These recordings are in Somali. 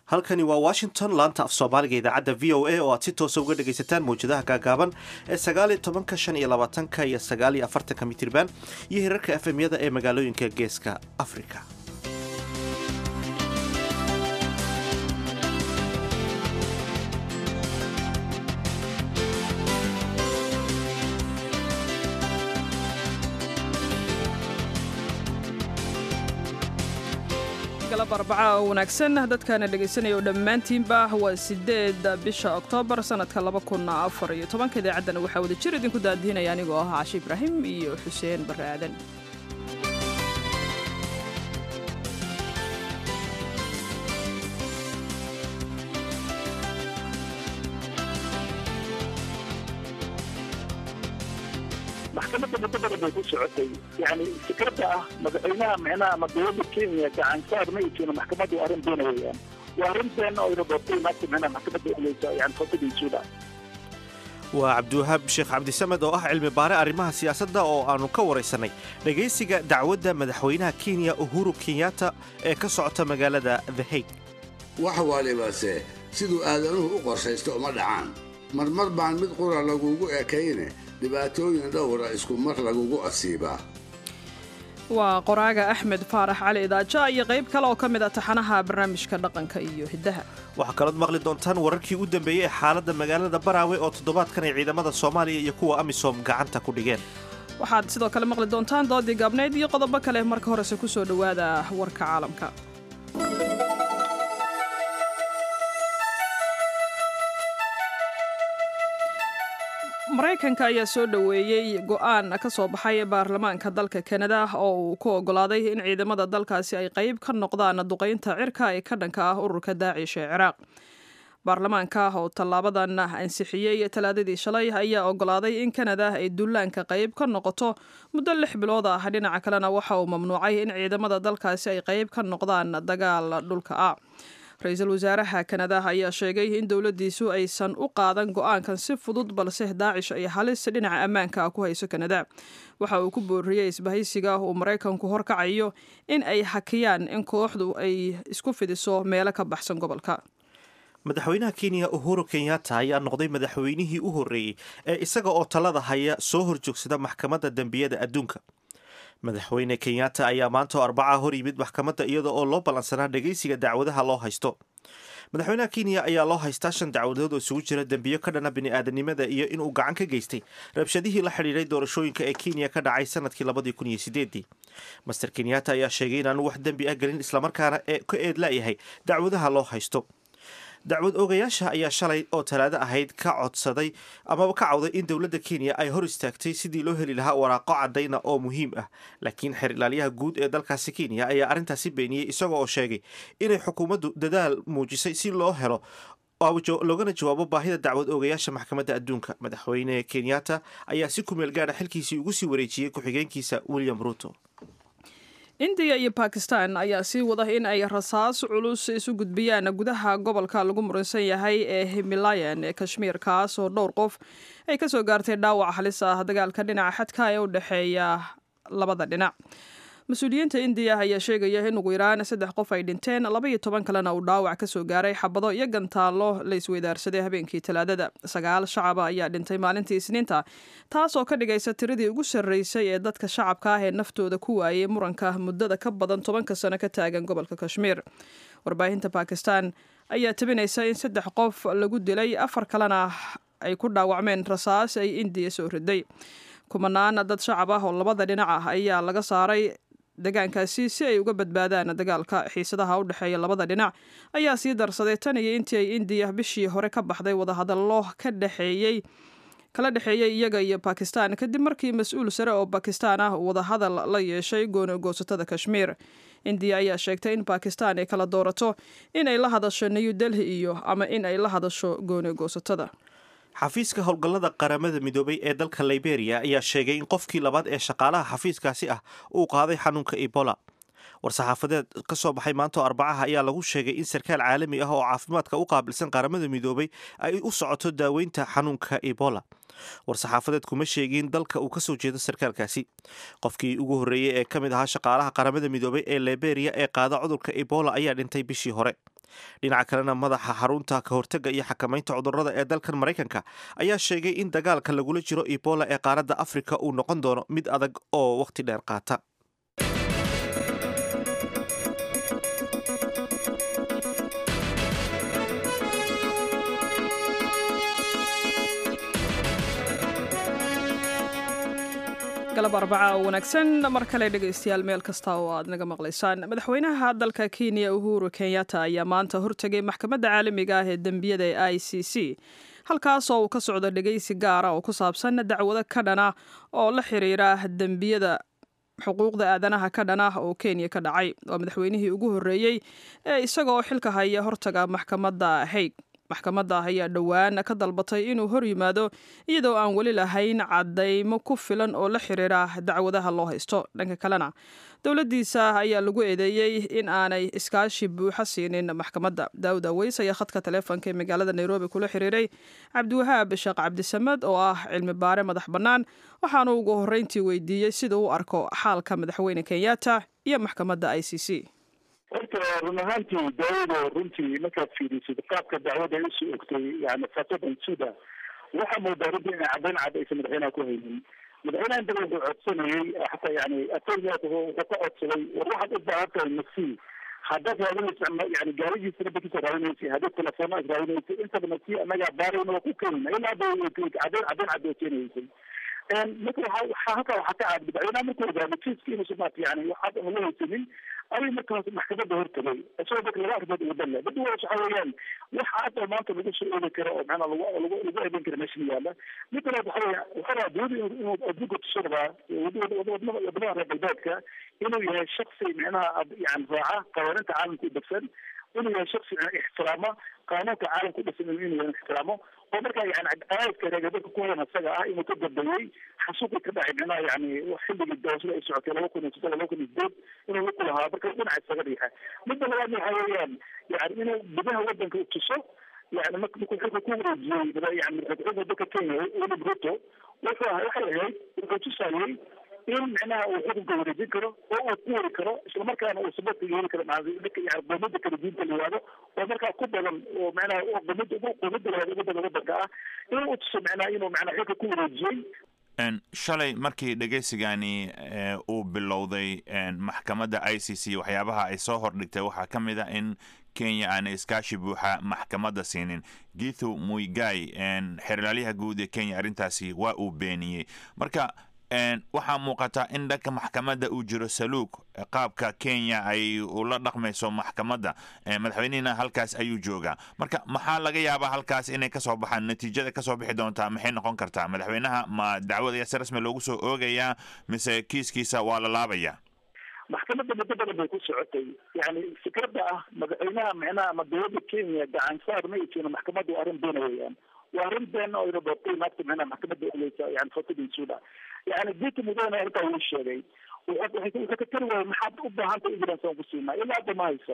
halkani waa washington laanta af soomaaliga idaacadda v o a oo aad si toosa uga dhagaysataan mawjadaha gaagaaban ee sagaal iyo tobanka shan iyo labaatanka iyo sagaal iyo afartanka mitirban iyo hirarka efemyada ee magaalooyinka geeska afrika galab arbaca oo wanaagsan dadkaana dhegaysanaya oo dhammaantiinba waa sideed bisha oktoobar sanadka laba kun afar iyo tobanka idaacaddana waxaa wada jir idinku daadihinaya anigoo ah caashi ibraahim iyo xuseen barre aadan maxkamadda muddo badan bay ku socotay yani fikradda ah madaxweynaha micnaha ama dowladda kenya gacansaar ma ijiino maxkamaddu arrin beena weeyaan waa arrinteena oo ina doortay maanta micnaha maxkamadda uleysa yani fadadiisuda waa cabdiwahaab sheekh cabdisamed oo ah cilmi baare arrimaha siyaasadda oo aannu ka waraysanay dhegaysiga dacwadda madaxweynaha kenya uhuru kenyatta ee ka socota magaalada the hague wax walibase siduu aadanuhu u qorshaysto uma dhacaan marmar baan mid qura lagugu ekayne dhibaatooyin dhowra isku mar lagugu asiibaa waa qoraaga axmed faarax cali idaaja iyo qayb kale oo ka mid a taxanaha barnaamijka dhaqanka iyo hiddaha waxaa kalood maqli doontaan wararkii u dambeeyey ee xaaladda magaalada baraawe oo toddobaadkan ay ciidamada soomaaliya iyo kuwa amisom gacanta ku dhigeen waxaad sidoo kale maqli doontaan doodii gaabnayd iyo qodobo kale marka horese ku soo dhowaada warka caalamka maraykanka ayaa soo dhoweeyey go'aan ka soo baxay baarlamaanka dalka kanada oo uu ku oggolaaday in ciidamada dalkaasi ay qayb ka noqdaan duqaynta cirka ee ka dhanka ah ururka daacish ee ciraaq baarlamaanka oo tallaabadan ansixiyey talaadadii shalay ayaa oggolaaday in kanada ay dullaanka qayb ka noqoto muddo lix bilood ah dhinaca kalena waxa uu mamnuucay in ciidamada dalkaasi ay qayb ka noqdaan dagaal dhulka ah ra-iisul wasaaraha kanada ayaa sheegay in dowladdiisu aysan u qaadan go'aankan si fudud balse daacish ay halis dhinaca ammaanka ah ku hayso kanada waxa uu ku booriyey isbahaysiga uu maraykanku horkacayo in ay hakiyaan in kooxdu ay isku fidiso meelo ka baxsan gobolka madaxweynaha kenya uhuru kenyatta ayaa noqday madaxweynihii u horreeyey ee isaga oo talada haya soo horjoogsada maxkamadda dembiyada adduunka madaxweyne kenyatta ayaa maanta oo arbaca hor yimid maxkamadda iyada oo loo ballansanaa dhegaysiga dacwadaha loo haysto madaxweynaha kenya ayaa loo haystaa shan dacwadood oo isugu jira dembiyo ka dhana bini'aadanimada iyo inuu gacan ka geystay rabshadihii la xidhiidhay doorashooyinka ee kenya ka dhacay sanadkii labadii kun iyo sideedii master kenyatta ayaa sheegay inaanu wax dembi ah gelin islamarkaana ee ka eed la'yahay dacwadaha loo haysto dacwad oogayaasha ayaa shalay oo talaado ahayd ka codsaday amaba ka cawday in dowladda kenya ay hor istaagtay sidii loo heli lahaa waraaqo caddayna oo muhiim ah laakiin xeer ilaalyaha guud ee dalkaasi kenya ayaa arrintaasi beeniyey isaga oo sheegay inay xukuumaddu dadaal muujisay si loo helo loogana jawaabo baahida dacwad oogayaasha maxkamadda adduunka madaxweyne kenyatta ayaa si kumeel gaadha xilkiisii ugu sii wareejiyey ku-xigeenkiisa william ruto indiya iyo bakistan ayaa sii wada in ay rasaas culus isu gudbiyaan gudaha gobolka lagu muransan yahay ee himalayan ee kashmiir kaas oo dhowr qof ay ka soo gaartay dhaawac halis ah dagaalka dhinaca xadka ee u dhexeeya labada dhinac mas-uuliyiinta indiya ayaa sheegaya in ugu yaraan saddex qof ay dhinteen laba iyo toban kalena uu dhaawac ka soo gaaray xabado iyo gantaallo la isweydaarsaday habeenkii talaadada sagaal shacaba ayaa dhintay maalintii isniinta taas oo ka dhigaysa tiradii ugu sarreysay ee dadka shacabka ah ee naftooda ku waayey muranka muddada ka badan tobanka sano ka taagan gobolka kashmiir warbaahinta bakistan ayaa tabinaysa in saddex qof lagu dilay afar kalena ay ku dhaawacmeen rasaas ay indiya soo riday kumanaan dad shacab ah oo labada dhinac ah ayaa laga saaray degaankaasi si ay uga badbaadaan dagaalka xiisadaha u dhexeeya labada dhinac ayaa sii darsaday tan iyo intii ay indiya bishii hore ka baxday wadahadallo ka dhexeeyey kala dhexeeyey iyaga iyo bakistan kadib markii mas-uul sare oo bakistan ah wadahadal la yeeshay goonagoosatada kashmiir indiya ayaa sheegtay in bakistan ay kala doorato in ay la hadasho new delhi iyo ama in ay la hadasho goonagoosatada xafiiska howlgallada qaramada midoobay ee dalka liberia ayaa sheegay in qofkii labaad ee shaqaalaha xafiiskaasi ah uu qaaday xanuunka ebola war-saxaafadeed ka soo baxay maanta oo arbacaha ayaa lagu sheegay in sarkaal caalami ah oo caafimaadka u qaabilsan qaramada midoobay ay u socoto daaweynta xanuunka ebola war-saxaafadeed kuma sheegin dalka uu kasoo jeedo sarkaalkaasi qofkii ugu horreeyey ee ka mid ahaa shaqaalaha qaramada midoobay ee liberia ee qaada cudurka ebola ayaa dhintay bishii hore dhinaca kalena madaxa xarunta ka hortagga iyo xakamaynta cudurrada ee dalkan maraykanka ayaa sheegay in dagaalka lagula jiro ebola ee qaaradda afrika uu noqon doono mid adag oo wakhti dheer qaata galab arbaca oo wanaagsan mar kale dhegaystayaal meel kasta oo aad naga maqlaysaan madaxweynaha dalka kenya uhuru kenyatta ayaa maanta hortegay maxkamadda caalamiga ah ee dembiyada ee i c c halkaas oo uu ka socdo dhegaysi gaara oo ku saabsan dacwado ka dhana oo la xiriira dembiyada xuquuqda aadanaha ka dhan ah oo kenya ka dhacay waa madaxweynihii ugu horreeyey ee isaga oo xilka haya hortaga maxkamadda haig maxkamadda ayaa dhowaan ka dalbatay inuu hor yimaado iyadoo aan weli lahayn caddaymo ku filan oo la xiriira dacwadaha loo haysto dhanka kalena dowladdiisa ayaa lagu eedeeyey in aanay iskaashi buuxa siinin maxkamadda daawud aweys ayaa khadka taleefonka ee magaalada nairobi kula xiriiray cabdiwahaab sheekh cabdisamed oo ah cilmi baare madax bannaan waxaanu ugu horreyntii weydiiyey sida uu arko xaalka madaxweyne kenyatta iyo maxkamadda i c c horta run ahaantii daawado runtii markaad fiirisid qaabka dacwada ay usoo ogtay yani fasadan suda waxaa moodaa runtii inay caddayn cad aysan madaxweynaha ku haynin madaxweynaha inta wuxuu codsanayay xataa yani attorneyat wuxuu ka codsaday war waxaad u baahan tahay masii haddaad raadinaysa yani gaarigiisa nabakiisa raadinaysa haddaad telefoona ad raadinaysa intaba masii annagaa baarayna waa ku keenayna ilaa hadda caddayn caddayn cad oo keenaysay marka waxa waxaa halkaa waxaa ka caad madaxweynaha markuu ogaado kiiska inuusan maarata yani waxaad la haysanin ayuu markaas maxkamadda hortagay isagoo marka laba arrimood ugu dalle mid waxa weeyaan waxa hadda maanta lagu soo oodi karo oo macnaa lagu lagu lagu eedan karo meeshan yaalla mid kale waxa weeya waxa rabaa dowladda inuu inuu adduunka tuso rabaa wadamada wadamada reer galbeedka inuu yahay shaksi micnaha yani raaca qawaaninta caalamka u degsan inuu yahay shaksi ixtiraama qaanuunka caalamka u dhisan inuu yahay ixtiraamo oo markaa yani cadaadka reegabalka ku hayan isaga ah inuu ka dambeeyey xasuuqii ka dhacay micnaha yani xilligii doorashada ay socotay laba kun iyo saddex laba kun iyo sideed inuu la kulahaa marka dhinaca isaga dhiixa midda labaadna waxa weeyaan yani inuu gudaha wadanka u tuso yani markuu xilka ku wareejiyey yani madaxweynaha dalka kenya william ruto wuxuu waxay ahayd wuxuu tusayey in micnaha uu xukunka wareejin karo oo uu ku wari karo islamarkaana uu sababta yeeli karo dadka yani qoomada kala diinta la yihahdo oo markaa ku badan oo micnaha qoomada ugu qoomada la ugu badan wadanka ah inuu utuso micnaha inuu micnaha xilka ku wareejiyey shalay markii dhegaysigani uu bilowday maxkamadda i c c waxyaabaha ay soo hordhigtay waxaa ka mid a in kenya aanay iskaashi buuxa maxkamadda siinin githu muigai xerlaalyaha guud ee kenya arrintaasi waa uu beeniyey marka waxaa muuqataa in dhanka maxkamadda uu jiro saluug qaabka kenya ay ula dhaqmayso maxkamadda madaxweynihina halkaas ayuu joogaa marka maxaa laga yaabaa halkaas inay kasoo baxaan natiijada kasoo bixi doontaa maxay noqon kartaa madaxweynaha ma dacwad ayaa si rasmi loogu soo oogayaa mise kiiskiisa waa la laabaya maxkamadda muddo badan bay ku socotay yani fikradda ah madaxweynaha micnaha ama dowladda kenya gacan saar ma isiino maxkamadda waa arrin beena weeyaan waa arrin been oo ina doortay naagta micnaha maxkamadda uleysa yani fatidin suda yani dita mudana arrintaa wuu sheegay wuxuu ka tari waayay maxaad u baahan tahay evidence aan ku siinaa ilaa hadda ma haysa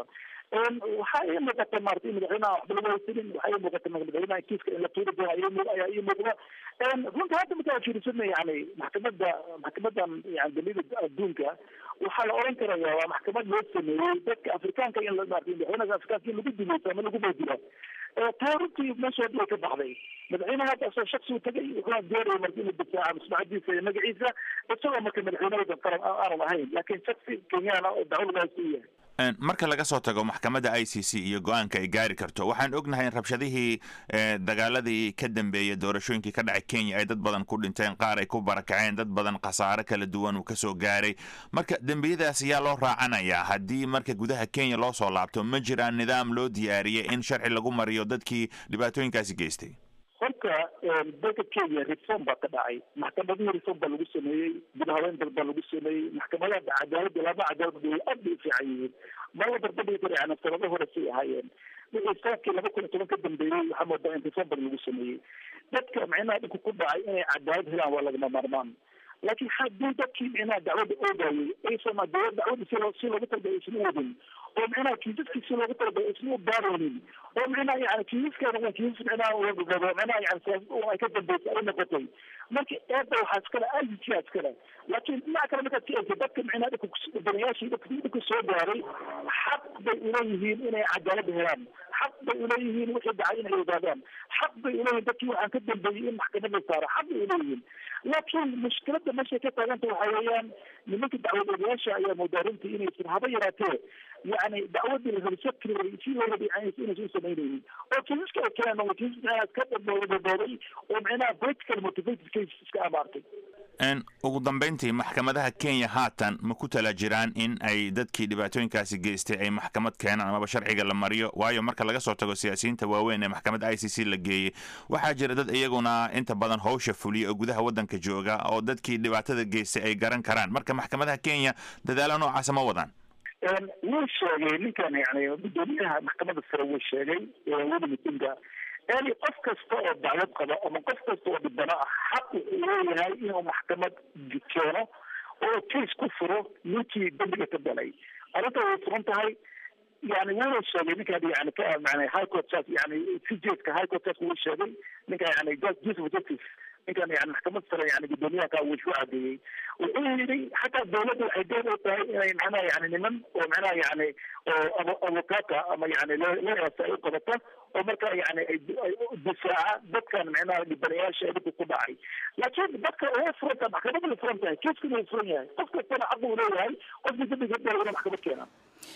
waxaa ii muuqata maarata in madaxweynaha waxba lagu haysanin waxaa ii muuqata madaxweynaha kiiska in la tuuri doono ayaa ii muuqda runta hadda markaa fiirisana yani maxkamadda maxkamadan yani daliida adduunka waxaa la oran karaya waa maxkamad loo sameeyey dadka afrikaanka in maarata madaxweynaha afrikaanka in lagu dilaysa ama lagu baydila taa runtii meesha hadda way ka baxday madaxweynaha hadda asoo shaksi u tagay wuxuuna doonaya marka inuu difaaca maslaxadiisa iyo magaciisa isagoo marka madaxweynahooda qaran aanan ahayn laakiin shaksi kenyaana oo dacwo laga haysta u yahay marka laga soo tago maxkamadda i c c iyo go-aanka ay gaari karto waxaan ognahay in rabshadihii dagaaladii ka dambeeyay doorashooyinkii ka dhacay kenya ay dad badan ku dhinteen qaar ay ku barakaceen dad badan khasaare kala duwan uu kasoo gaaray marka dembiyadaas ayaa loo raacanayaa haddii marka gudaha kenya loo soo laabto ma jiraan nidaam loo diyaariyay in sharci lagu mariyo dadkii dhibaatooyinkaasi geystay horta dalka kenya reform baa ka dhacay maxkamadihii reform baa lagu sameeyey gudahaweyn dal baa lagu sameeyey maxkamadaha cadaalada laba cadaalad aad bay u fiican yihiin mala darbadhigi kara yani sanado hore say ahaayeen wixii sanadkii laba kun iyo toban ka dambeeyey waxaa moodaa in reform baa lagu sameeyey dadka micnaha dhinku ku dhacay inay cadaalad helaan waa lagama maarmaan laakiin haddii dadkii micnaha dacwadda oogayay aysan dowlad dacwadda si loo si loogu talagay aysan u wadin oo micnaha kiisaskii si loogu talagay aysan u baaraynin oo micnaha yani kiisaskan waa kiisas micnaha wagagabo micnaha yani siyaasad ay ka dambeysay ay noqotay marka eedda waxaa iskale ajijiyaa iskale laakiin dhinaca kale markaad ka eegtay dadka micnaha dhibka danayaashii dhibka soo gaaray xaq bay uleeyihiin inay cadaalada helaan xaq bay uleeyihiin wixii dhacay inay ogaadaan xaq bay uleeyihin dadkii waxaan ka dambeeyey in maxkamad la saaro xaq bay uleeyihiin laakiin mushkilada meeshay ka taaganta waxa weeyaan nimanka dacwad ogayaasha ayaa moodaa runtii inaysan haba yaraatee yani dacwadii la rabay sabkii si loo rabay inaysan u samaynaynin oo kiisaska ay keeneen oo kiisas micnaha ka dabooday oo micnaha political motivated cases iska amaartay ugu dambeyntii maxkamadaha kenya haatan ma ku tala jiraan in ay dadkii dhibaatooyinkaasi geystay ay maxkamad keenaan amaba sharciga la mariyo waayo marka laga soo tago siyaasiyiinta waaweyn ee maxkamadda i c c la geeyey waxaa jira dad iyaguna inta badan howsha fuliya oo gudaha waddanka jooga oo dadkii dhibaatada geystay ay garan karaan marka maxkamadaha kenya dadaalo noocaasa ma wadaan wuu sheegay ninkan yani gudoomiyaha maxkamadda sare wuu sheegay weli mitinga yani qof kasta oo dacwad qaba ama qof kasta oo dhibano ah xaq wuxuu leeyahay inuu maxkamad keeno oo case ku furo ninkii dambiga ka galay arrinta way furan tahay yani wuuna sheegay ninkan yani ka mana high court saas yani cjska high court saas wuu sheegay ninkan yani justice of justice ninkan yani maxkamad sare yani gudoomiyaha ka wuu ku cadeeyey wuxuu yidhi xataa dawladda waxay door u tahay inay macnaha yani niman oo macnaha yani oo avocata ama yani lawyers ay u qabato oo marka yani ay difaaca dadkan macnaha dhibanayaasha dhibka ku dhacay laakiin dadka way furan tahay maxkamadda way furan tahay kiiskana wuu furan yahay qof kastana xaq uu leeyahay qofkii dambiga dara inuu maxkamad keenaa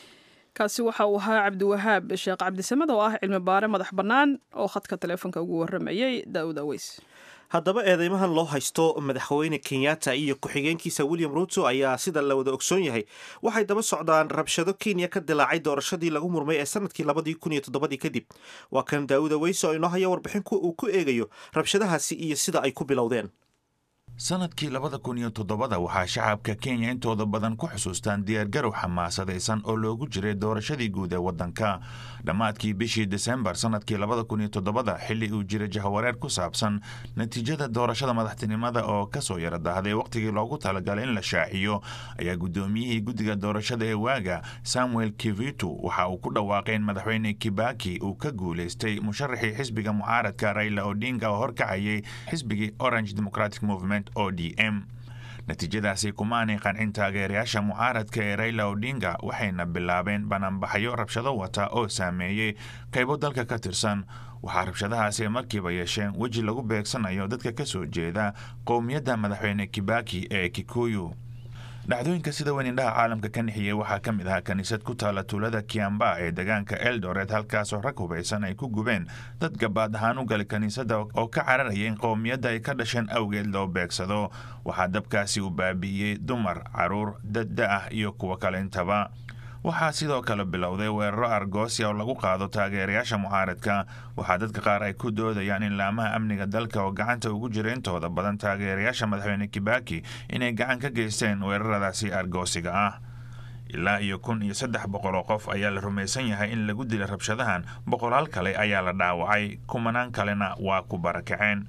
kaasi waxa uu ahaa cabdiwahaab sheekh cabdisamed oo ah cilmi baare madax bannaan oo khadka taleefonka ugu warramayay daawud aweys haddaba eedeymahan loo haysto madaxweyne kenyatta iyo ku-xigeenkiisa william ruto ayaa sida la wada ogsoon yahay waxay daba socdaan rabshado kenya ka dilaacay doorashadii lagu murmay ee sanadkii labadii kun iyo toddobadii kadib waa kan daawud aweys oo inoo haya warbixin uu ku eegayo rabshadahaasi iyo sida ay ku bilowdeen sanadkii labada kun iyo toddobada waxaa shacabka kenya intooda badan ku xusuustaan diyaargarow xamaasadaysan oo loogu jiray doorashadii guud ee waddanka dhammaadkii bishii desembar sanadkii labada kun iyo toddobada xilli uu jiray jahawareer ku saabsan natiijada doorashada madaxtinimada oo kasoo yara dahday wakhtigii loogu talagalay in la shaaciyo ayaa guddoomiyihii guddiga doorashada ee waaga samuel kivitu waxa uu ku dhawaaqay in madaxweyne kibaki uu ka guulaystay musharaxii xisbiga mucaaradka raila odinga oo horkacayay xisbigii orange democratic movement o d m natiijadaasi kumaanay qancin taageerayaasha mucaaradka ee raila odinga waxayna bilaabeen banaanbaxyo rabshado wata oo saameeyey qaybo dalka ka tirsan waxaa rabshadahaasi markiiba yeesheen weji lagu beegsanayo dadka ka soo jeeda qowmiyadda madaxweyne kibaki ee kikuyu dhacdooyinka sida weyn indhaha caalamka ka nixiyey waxaa ka mid ahaa kiniisad ku taala tuulada kiamba ee deegaanka eldoret halkaasoo rag hubaysan ay ku gubeen dad gabaad ahaan u galay kiniisadda oo ka cararaya in qowmiyadda ay ka dhasheen awgeed loo beegsado waxaa dabkaasi uu baabi'iyey dumar caruur dadda ah iyo kuwo kale intaba waxaa sidoo kale bilowday weeraro argoosia oo lagu qaado taageerayaasha mucaaradka waxaa dadka qaar ay ku doodayaan in laamaha amniga dalka oo gacanta ugu jira intooda badan taageerayaasha madaxweyne kibaki inay gacan ka geysteen weeraradaasi argoosiga ah ilaa iyo kun iyo saddex boqol oo qof ayaa la rumaysan yahay in lagu dilay rabshadahan boqolaal kale ayaa la dhaawacay kumanaan kalena waa ku barakaceen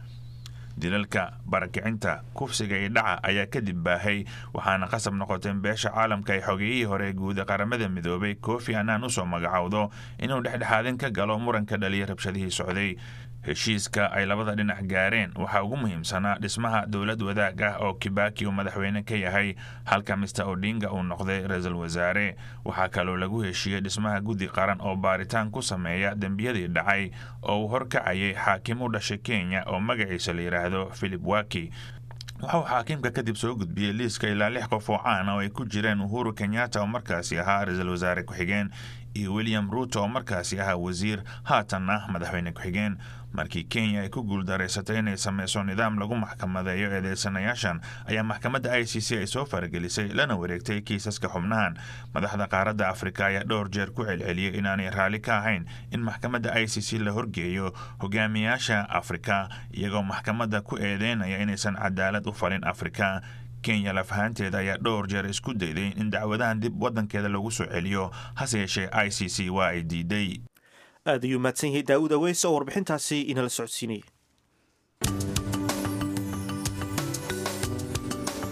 dilalka barakicinta kufsiga iyo dhaca ayaa kadib baahay waxaana qasab noqotay in beesha caalamka ay xogeeyihii hore guuda qaramada midoobay kofi anaan usoo magacowdo inuu dhexdhexaadin ka galo muranka dhaliya rabshadihii socday heshiiska ay labada dhinac gaareen waxaa ugu muhiimsanaa dhismaha dowlad wadaag ah oo kibaki uu madaxweyne ka yahay halka mister odinga uu noqday ra-iisul wasaare waxaa kaloo lagu heshiiyey dhismaha guddi qaran oo baaritaan ku sameeya dembiyadii dhacay oo uu horkacayay xaakim u dhashay kenya oo magaciisa la yidhaahdo philip waki waxauu xaakiimka kadib soo gudbiyey liiska ilaa lix qof oo caana oo ay ku jireen uhuru kenyatta oo markaasi ahaa ra-iisul wasaare ku-xigeen iyo william ruuto oo markaasi ahaa wasiir haatanna madaxweyne ku-xigeen markii kenya ay ku guuldareysatay inay sameyso nidaam lagu maxkamadeeyo eedeysanayaashan ayaa maxkamadda i c c ay soo faragelisay lana wareegtay kiisaska xubnahan madaxda qaaradda afrika ayaa dhowr jeer ku celceliyey inaanay raalli ka ahayn in maxkamadda i c c la horgeeyo hogaamiyaasha afrika iyagoo maxkamadda ku eedeynaya inaysan cadaalad u falin afrika kenya lafahaanteeda ayaa dhowr jeer isku dayday in dacwadahan dib waddankeeda lagu soo celiyo hase yeeshee i c c waa ay diiday aad ayuu mahadsan yahay daawud aweys oo warbixintaasi inala socodsiinayay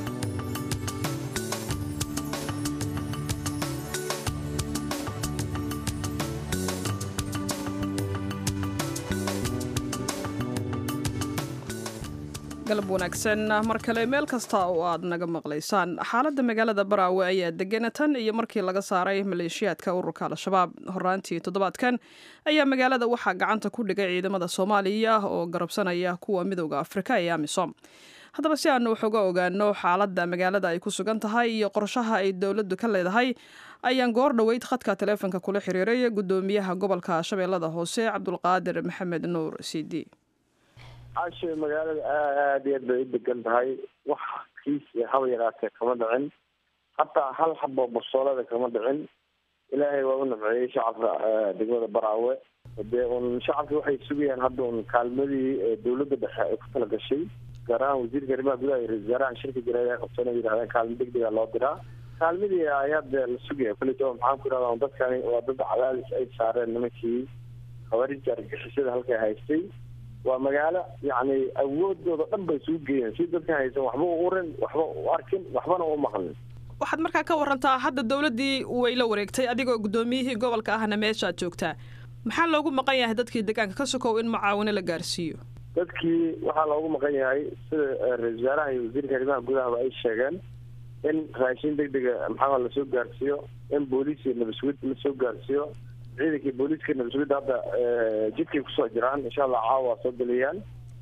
galab wanaagsan mar kale meel kasta oo aad naga maqlaysaan xaaladda magaalada baraawe ayaa degana tan iyo markii laga saaray maleeshiyaadka ururka al-shabaab horaantii toddobaadkan ayaa magaalada waxaa gacanta ku dhigay ciidamada soomaaliya oo garabsanaya kuwa midowda afrika ee amisom haddaba si aanu wax uga ogaano xaaladda magaalada ay ku sugan tahay iyo qorshaha ay dowladdu ka leedahay ayaan goor dhoweyd khadka taleefonka kula xiriiray guddoomiyaha gobolka shabeellada hoose cabdulqaadir maxamed nuur cd cashe magaalada aada iyo aad bay u degan tahay wax kiis haba yaraatee kama dhicin hataa hal xabo basoolada kama dhicin ilaahay waa u namceeyey shacabka degmada baraawe dee un shacabki waxay sugayaan hadda un kaalmadii dawladda dhexe ay ku tala gashay gaar ahaan wasiirka arrimaha gudaha iyo ra-isul wasaaraha shirka jireed ay qabteen yidhahdeen kaalmo degdega loo diraa kaalmadii ayaa dee la sugaya kulito maxaan ku yidhahda dadkani waa dad cadaadis ay saareen nimankii khawaarija argixisada halkay haystay waa magaalo yacni awoodooda dhan bay isugu geeyeen si dadkan haysan waxba u urin waxba u arkin waxbana u maqlin waxaad markaa ka warantaa hadda dowladdii way la wareegtay adigoo guddoomiyihii gobolka ahna meeshaad joogtaa maxaa loogu maqan yahay dadkii deegaanka ka sokow in mucaawino la gaarsiiyo dadkii waxaa loogu maqan yahay sida ra-isul wasaaraha iyo wasiirka arrimaha gudahaba ay sheegeen in raashin degdega maxaa lasoo gaarsiiyo in booliis iyo nabasugid lasoo gaarsiiyo ciidankii booliiska nabasugidda hadda jidkay kusoo jiraan insha allah caawa waa soo geliyaan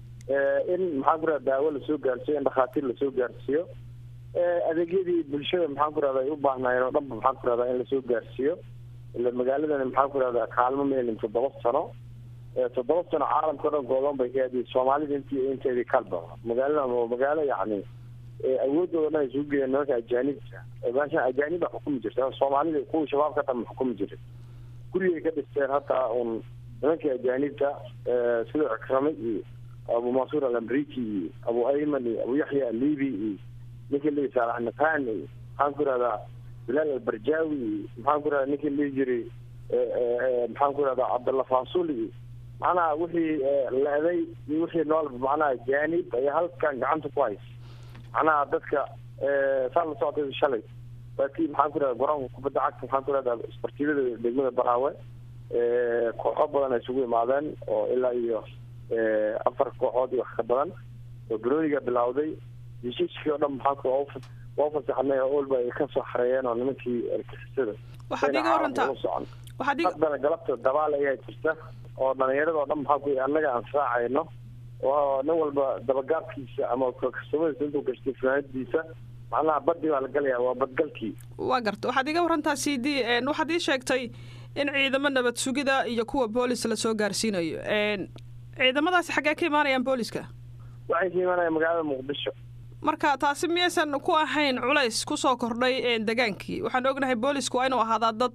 in maxaan ku rahda daawo lasoo gaarsiiyo in dhakhaatiir lasoo gaarsiiyo adeegyadii bulshada maxaan ku rahda ay u baahnaayeen oo dhanba maxaan ku rahdaa in lasoo gaarsiiyo ila magaaladani maxaan ku rahdaa kaalmo meelin toddoba sano toddoba sano caalamka o dhan goodoon bay ka aadiyay soomaalida intii inteedii kalba magaaladan waa magaalo yacni awoodooda dhan ay isugu geeyeen nimanka ajaanibta meeshan ajaanib baa xukumi jirta soomaalida kuwii shabaabka dhan ma xukumi jirin gurigay ka dhisteen hataa un nimankii ajaanibta sida cikrame iyo abu mansuur alamriki iyo abu ayman iyo abu yaxya alibi iyo ninkii lihi saalax nafaan iyo maxaan ku ihahdaa bilaal albarjaawi iyo maxaan ku ihahda ninkii lihi jiray maxaan ku ihahdaa cabdalla fasul iyo macnaha wixii le-day iyo wixii noolba macnaha ajaanib ayaa halkan gacanta ku haysa macnaha dadka saa la socotay shalay waa kii maxaan ku ihahda garoonka kubadda cagta maxaan ku ihahdaa isbartiibada degmada baraawe kooxo badan ay isugu imaadeen oo ilaa iyo afar kooxood iyo wax ka badan oo garooniga bilawday heshiiskii oo dhan maxaa waa fasaxnay oo olba ay kasoo xareeyeen oo nimankii argixisada waxaad iga warantaa waxaad iga haddana galabta dabaal ayaa jirta oo dhalinyarada oo dhan maxaa ku annaga aan raacayno oo nin walba dabagaabkiisa ama kastamadiisa intuu gashtay fanaanadiisa macnaha badii baa la galaya waa badgalkii waa garta waxaad iga warantaa c d waxaad ii sheegtay in ciidamo nabad sugida iyo kuwa boolis lasoo gaarsiinayo ciidamadaasi xaggee ka imaanayaan booliska waxay ka imaanayaan magaalada muqdisho marka taasi miyaysan ku ahayn culays kusoo kordhay degaankii waxaan ognahay boolisku waa inuu ahaadaa dad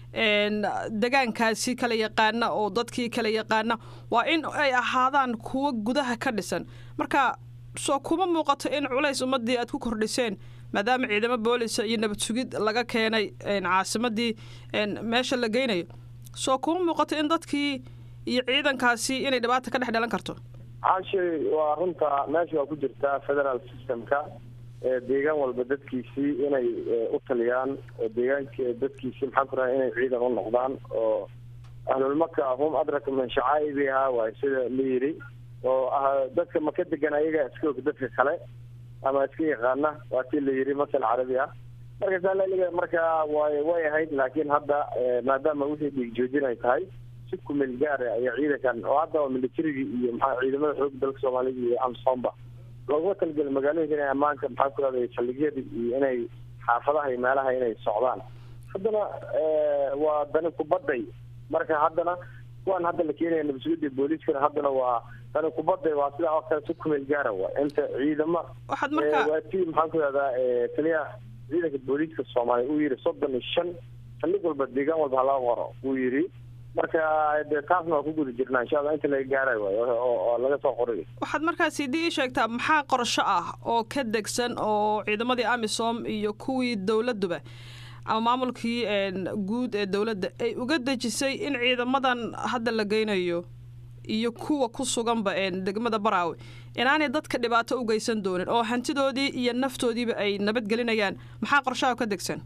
degaankaasi kala yaqaana oo dadkii kala yaqaana waa in ay ahaadaan kuwo gudaha ka dhisan marka soo kuma muuqato in culays ummadii aad ku kordhiseen maadaama ciidamo boolisa iyo nabad sugid laga keenay caasimadii meesha la geynayo soo kuma muuqato in dadkii iyo ciidankaasi inay dhibaata ka dhex dhalan karto caashay waa runta meesha waa ku jirtaa federal systemka deegaan walba dadkiisii inay u taliyaan deegaanki dadkiisii maxaan ku raha inay ciidan u noqdaan oo ahlulmaka hum adraka min shacaa'ibiha waay sida la yidhi oo dadka maka degan ayaga iska og dadka kale ama iska yaqaana waa tii la yidhi masal carabi ah marka saa marka way way ahayd laakiin hadda maadaama wixii dhiig joojin ay tahay si kumeel gaara ayaa ciidankan oo hadda militarigii iyo maxaa ciidamada xoog dalka soomaalida iyo amsomba looguma talageli magaalooyinka inay ammaanka maxaa ku rahday saldhigyada iyo inay xaafadaha iyo meelaha inay socdaan haddana waa dani kubadday marka haddana kuwan hadda la keenaya nabadsugyada booliiskana haddana waa dani kubadday waa sidaa oo kale si kumeel gaara waa inta ciidamo waxaad marka waa tii maxaan ku rahdaa taliyaha ciidanka booliiska soomaaliya uu yidhi soddon iyo shan saldhig walba deegaan walba halaga qoro uu yidhi marka de taasna waa ku guda jirnaa insha allah inta laga gaaray waay oo laga soo qoray waxaad markaasi dii ii sheegtaa maxaa qorsho ah oo ka degsan oo ciidamadii amisom iyo kuwii dowladduba ama maamulkii guud ee dowladda ay uga dejisay in ciidamadan hadda la geynayo iyo kuwa ku suganba degmada baraawe inaanay dadka dhibaato u geysan doonin oo hantidoodii iyo naftoodiiba ay nabadgelinayaan maxaa qorshaha ka degsan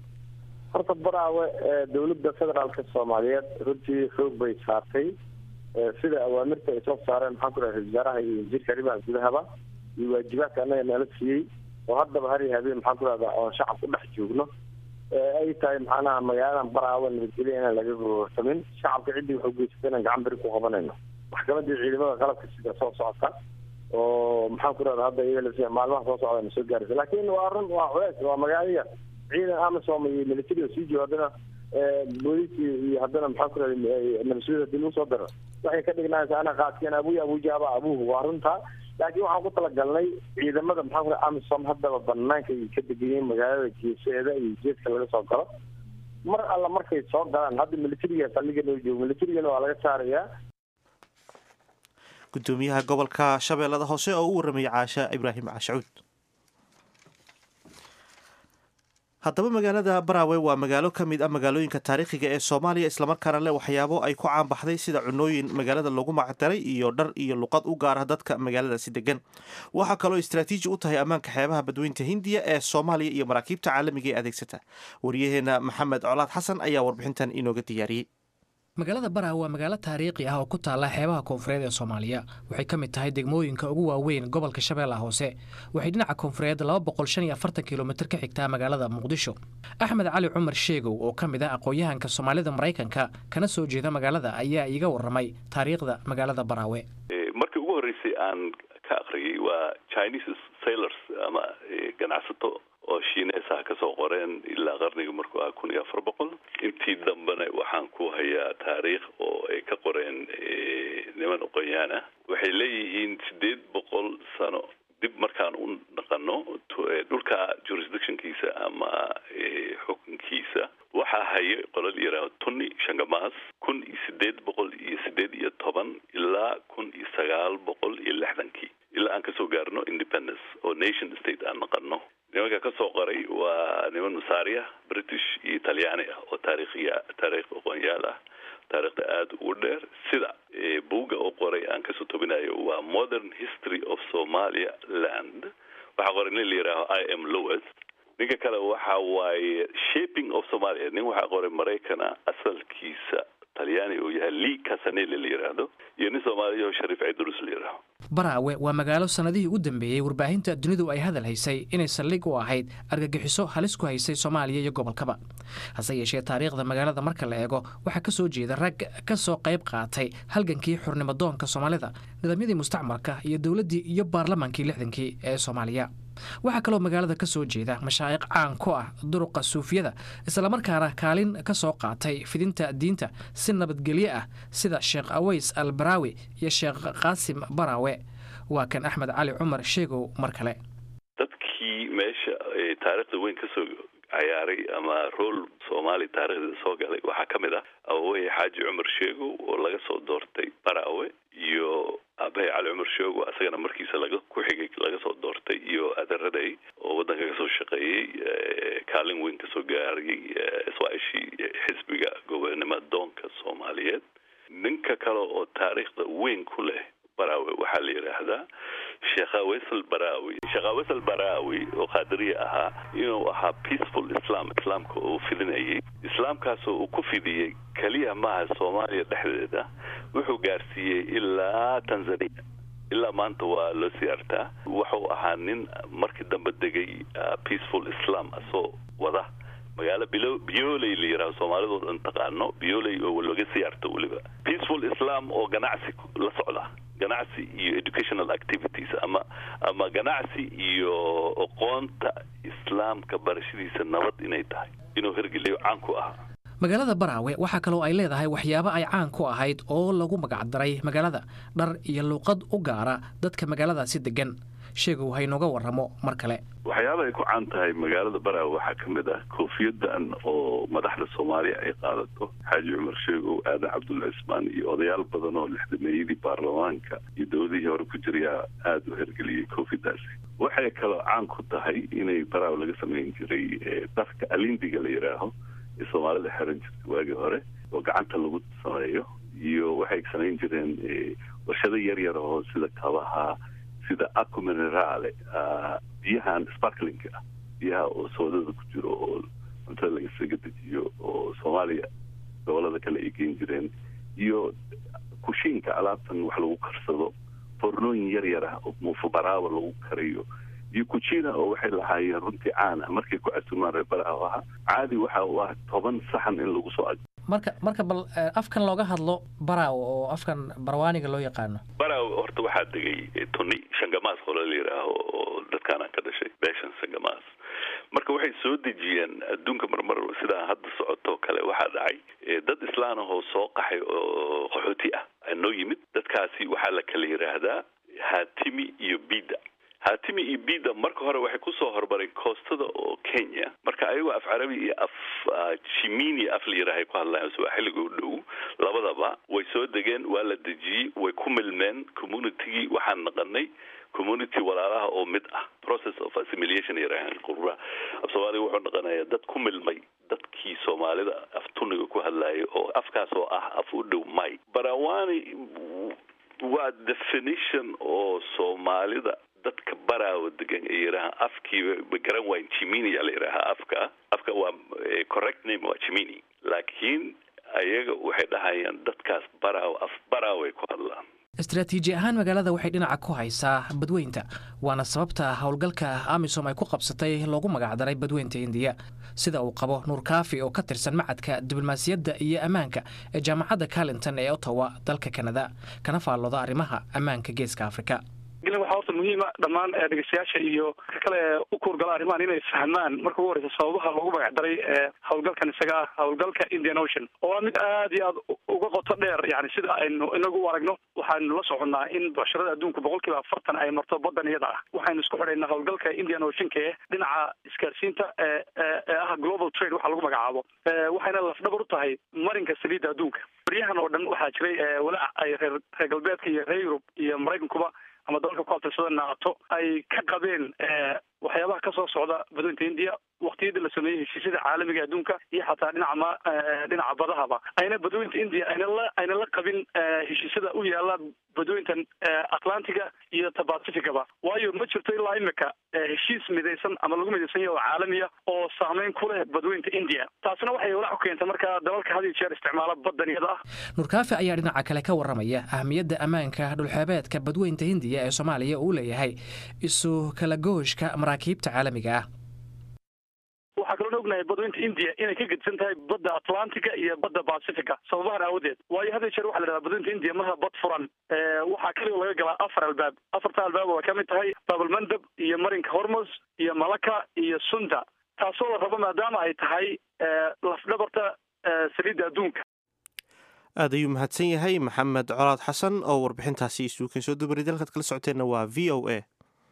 horta baraawe dowladda federaalka soomaaliyeed runtii xoog bay saartay sida awaamirta ay soo saareen maxaan ku dhahay ra-isul wasaaraha iyo wasiirka arrimaha gudahaba iyo waajibaadka annaga nala siiyey oo haddaba har iyo habeen maxaan ku dhahdaa oon shacab ku dhex joogno ay tahay maxaanaha magaaladan baraawa nabadgelya inaan laga gororsamin shacabka ciddii waxu geysata inaan gacan beri ku qabanayno maxkamadii ciidamada qalabka sida soo socota oo maxaan ku dhahda hadda iyaga maalmaha soo socda na soo gaaraysa laakiin waa run waa culeys waa magaalo yar ciidan amasom iyo military oo sii joogo haddana booliisi iyo haddana maxaan ku dhahda nabaswida hadii lagu soo daro waxay ka dhignaysa ana qaadkeen abuya abujaaba abuhu waa runtaa laakiin waxaan ku talagalnay ciidamada maxaa ku dhaha amisom haddaba banaanka ay ka degayeen magaalada geeseeda iyo jeedka laga soo galo mar alla markay soo galaan hadda militariga saldhiga noo joogo militarigana waa laga saarayaa gudoomiyaha gobolka shabeellada hoose oo u warramayay caasha ibraahim cashacuud haddaba magaalada baraawe waa magaalo ka mid ah magaalooyinka taariikhiga ee soomaaliya islamarkaana leh waxyaabo ay ku caanbaxday sida cunooyin magaalada lagu macdaray iyo dhar iyo luqad u gaara dadka magaaladaasi degan waxaa kaloo istraatiiji u tahay ammaanka xeebaha badweynta hindiya ee soomaaliya iyo maraakiibta caalamiga ee adeegsata waryaheena maxamed colaad xasan ayaa warbixintan inooga diyaariyey magaalada baraawe waa magaalo taariikhi ah oo ku taalla xeebaha koonfureed ee soomaaliya waxay ka mid tahay degmooyinka ugu waaweyn gobolka shabeellaha hoose waxay dhinaca koonfureed laba boqol shan iyo afartan kilomitir ka xigtaa magaalada muqdisho axmed cali cumar sheegow oo ka mid ah aqoon-yahanka soomaalida maraykanka kana soo jeeda magaalada ayaa iiga warramay taariikhda magaalada baraawe markii ugu horreysay aan ka akhriyey waa chinese sailors ama ganacsato oo shiineesaha ka soo qoreen ilaa qarnigii markuu ahaa kun iyo afar boqol intii dambena waxaan ku hayaa taariikh oo ay ka qoreen niman oqonyaan ah waxay leeyihiin sideed boqol sano dib markaan u dhaqano dhulka jurisdictionkiisa ama xukunkiisa waxaa hayay qolal yaraah tuni shangamaas kun iyo sideed boqol iyo sideed iyo toban ilaa kun iyo sagaal boqol iyo lixdankii ilaa aan kasoo gaarno independence oo nation state aan naqano nimanka ka soo qoray waa niman masaariya british iyo talyaani ah oo taariikhiya taariikh aqoonyaal ah taariikhda aada ugu dheer sida buugga oo qoray aan kasoo tobinayo waa modern history of somalia land waxaa qoray nin la yihaaho i m lowes ninka kale waxa waaye shaping of somalia nin waxaa qoray maraykana asalkiisa talyaani uu yahay lea casanele la yidhaahdo iyo nin soomaaliya oo shariif cidrus la yidhaaho baraawe waa magaalo sannadihii u dambeeyey warbaahinta dunidu ay hadal haysay inay saldhig u ahayd argagixiso halis ku haysay soomaaliya iyo gobolkaba hase yeeshee taariikhda magaalada marka la eego waxaa ka soo jeeda rag ka soo qayb qaatay halgankii xurnimadoonka soomaalida nidaamyadii mustacmarka iyo dowladdii iyo baarlamaankii lixdankii ee soomaaliya waxaa kaloo magaalada ka soo jeeda mashaayiq caan ku ah duruqa suufiyada islamarkaana kaalin ka soo qaatay fidinta diinta si nabadgelyo ah sida sheekh aweys al baraawi iyo sheekh qaasim baraawe waa kan axmed cali cumar sheegow mar kale dadkii meesha taariikhda weyn kasoo cayaaray ama rool soomaali taarikhdeeda soo galay waxaa ka mid ah awaweye xaaji cumar sheegow oo laga soo doortay baraawe iyo aabahay cali cumar sheego asagana markiisa laga ku xigay laga soo doortay iyo adaraday oo waddanka kasoo shaqeeyey kaalin weyn kasoo gaarayay iswaaishii xisbiga gobonimo doonka soomaaliyeed ninka kale oo taariikhda weyn ku leh baraawe waxaa la yidhaahdaa sheekha wesel baraawi sheekha wesel baraawi oo qaadiriya ahaa inuu ahaa peaceful islam islaamka uu fidinayay islaamkaasoo uu ku fidiyey keliya maaha soomaaliya dhexdeeda wuxuu gaarsiiyey ilaa tanzania ilaa maanta waa loo siyaartaa wuxuu ahaa nin markii dambe degay peaceful islam asoo wada magaalo bilo bioley la yidhaho soomaalidoo dhan taqaano bioley oo laga siyaarto weliba peaceful islam oo ganacsi la socda ganacsi iyo educational activities ama ama ganacsi iyo aqoonta islaamka barashadiisa nabad inay tahay inuu hergeliyo caan ku ahaa magaalada baraawe waxaa kaloo ay leedahay waxyaabo ay caan ku ahayd oo lagu magacdaray magaalada dhar iyo luuqad u gaara dadka magaaladaasi degan sheegow haynooga warramo mar kale waxyaaba ay ku caan tahay magaalada baraawe waxaa ka mid ah koofiyadan oo madaxda soomaaliya ay qaadato xaaji cumar sheegow aadan cabdulla cismaan iyo odayaal badan oo lixdameeyadii baarlamaanka iyo dowladihii hore ku jirayaa aada u hergeliyey koofiyadaasi waxay kaloo caan ku tahay inay baraawe laga samayn jiray dharka alindiga la yidhaaho ee soomaalida xiran jirta waagii hore oo gacanta lagu sameeyo iyo waxay samayn jireen warshado yar yar oo sida kabaha sida aco minerale biyahan sparklingka ah biyaha oo soodada ku jiro oo cuntada lagasaga dejiyo oo soomaaliya gobolada kale ay geen jireen iyo kushiinka alaabtan wax lagu karsado fornooyin yar yar ah oo muufabaraaba lagu kariyo iyo kujina oo waxay lahaayeen runtii caan ah markay ku casumaan reer baraawo ahaa caadi waxa uu ah toban saxan in lagu soo ag marka marka bal afkan looga hadlo baraawo oo afkan barwaaniga loo yaqaano baraawo horta waxaa degay tuni shangamaas qolo la yidhaaho oo dadkaanaan ka dhashay beeshan shangamaas marka waxay soo dejiyeen adduunka marmar sidaa hadda socotoo kale waxaa dhacay dad islaan ahoo soo qaxay oo qaxooti ah noo yimid dadkaasi waxaa la kala yidhaahdaa haatimi iyo bida haatimi iyo bida marka hore waxay kusoo hormareen koostada oo kenya marka ayagoo af carabi iyo af jimini af la yidhaahay ku hadlayan swaaxiliga u dhow labadaba way soo degeen waa la dejiyey way ku milmeen communitygii waxaan naqanay community walaalaha oo mid ah process of assimilation yarahan qururaha af soomaaliga wuxuu naqanayaa dad ku milmay dadkii soomaalida af tuniga ku hadlayay oo afkaas oo ah af u dhow may barawani waa definition oo soomaalida dadka baraawo degan ay yidhaahaan afkiiba ma garan waayn jimini yaa la yidhaahaa afka afka waa correct name waa jimini laakiin ayaga waxay dhahayaan dadkaas baraawo af baraawo ay ku hadlaan istaraatiiji ahaan magaalada waxay dhinaca ku haysaa badweynta waana sababta howlgalka amisom ay ku qabsatay loogu magacdaray badweynta indiya sida uu qabo nuur kaafi oo ka tirsan macadka diblomaasiyadda iyo ammaanka ee jaamacadda carlinton ee ottawa dalka kanada kana faallooda arrimaha ammaanka geeska afrika waxaa horta muhiima dhammaan dhegeystayaasha iyo ka kale u kuurgala arrimahan inay fahmaan marka ugu horeysa sababaha loogu magac daray howlgalkan isaga ah howlgalka indian ocean oo a mid aad iyo aad uga qoto dheer yani sida aynu inagu u aragno waxaanu la soconnaa in bucsharada adduunka boqol kiiba afartan ay marto badan iyada ah waxaynu isku xidhaynaa howlgalka indian oceanka ee dhinaca isgaarsiinta ee ah global trade waxa lagu magacaabo waxayna lafdhabar u tahay marinka saliidda adduunka baryahan oo dhan waxaa jiray walaac ay reer reer galbeedka iyo reer yurub iyo maraykankuba ama dalalka ku abtirsada naato ay ka qabeen waxyaabaha ka soo socda badweynta indiya waktiyadii la sameeyey heshiisyada caalamiga adduunka iyo xataa dhinaca ma dhinaca badahaba ayna badweynta indiya ayna la ayna la qabin heshiisyada u yaala badweyntan atlantiga iyo ta pacificaba waayo ma jirto ilaa imika heshiis midaysan ama lagu midaysan yahay oo caalamiya oo saameyn ku leh badweynta indiya taasina waxay walaac ku keentay marka dalalka had iyo jeer isticmaala badan iyada ah nurkaafi ayaa dhinaca kale ka warramaya ahmiyadda ammaanka dhulxeebeedka badweynta hindiya ee soomaaliya uu leeyahay isu kala gooshka maraakiibta caalamiga ah waxaa kaloo ognahay badweynta india inay ka gedisan tahay badda atlantiga iyo badda pacifica sababahan aawadeed waayo had iyo jeer waxa la dhahdaa badweynta india marha bad furan waxaa kaligo laga galaa afar albaab afarta albaab oo ka mid tahay baabulmandab iyo marinka hormos iyo malaka iyo sunda taasoo la rabo maadaama ay tahay lafdhabarta saliidda adduunka aad ayuu mahadsan yahay maxamed colaad xasan oo warbixintaasi isuukan soo dubaray dalkaad kala socoteenna waa v o a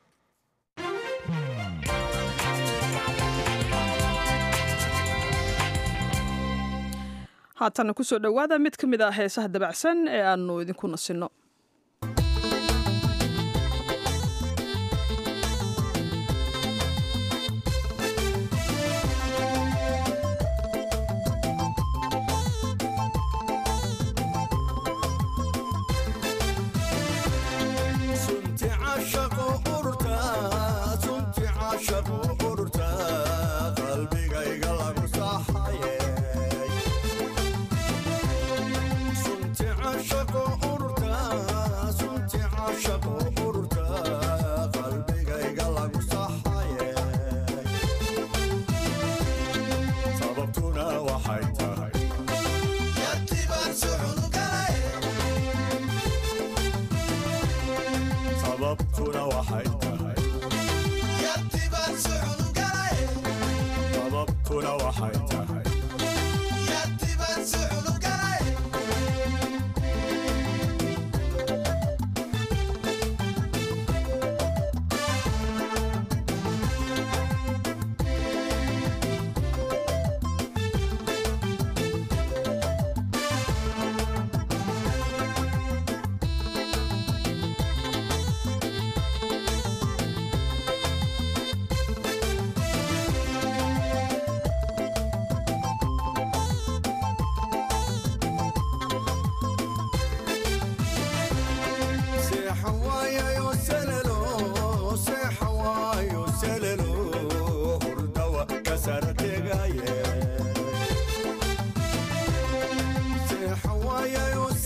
haatana kusoo dhowaada mid ka mid ah heesaha dabacsan ee aanu idinku nasinno Say Hawaii,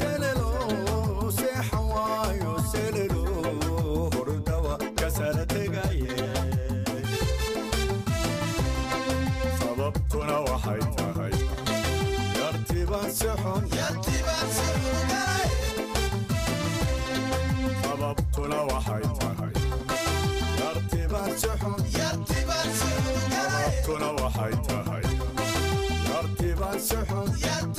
tahay yartiban suxun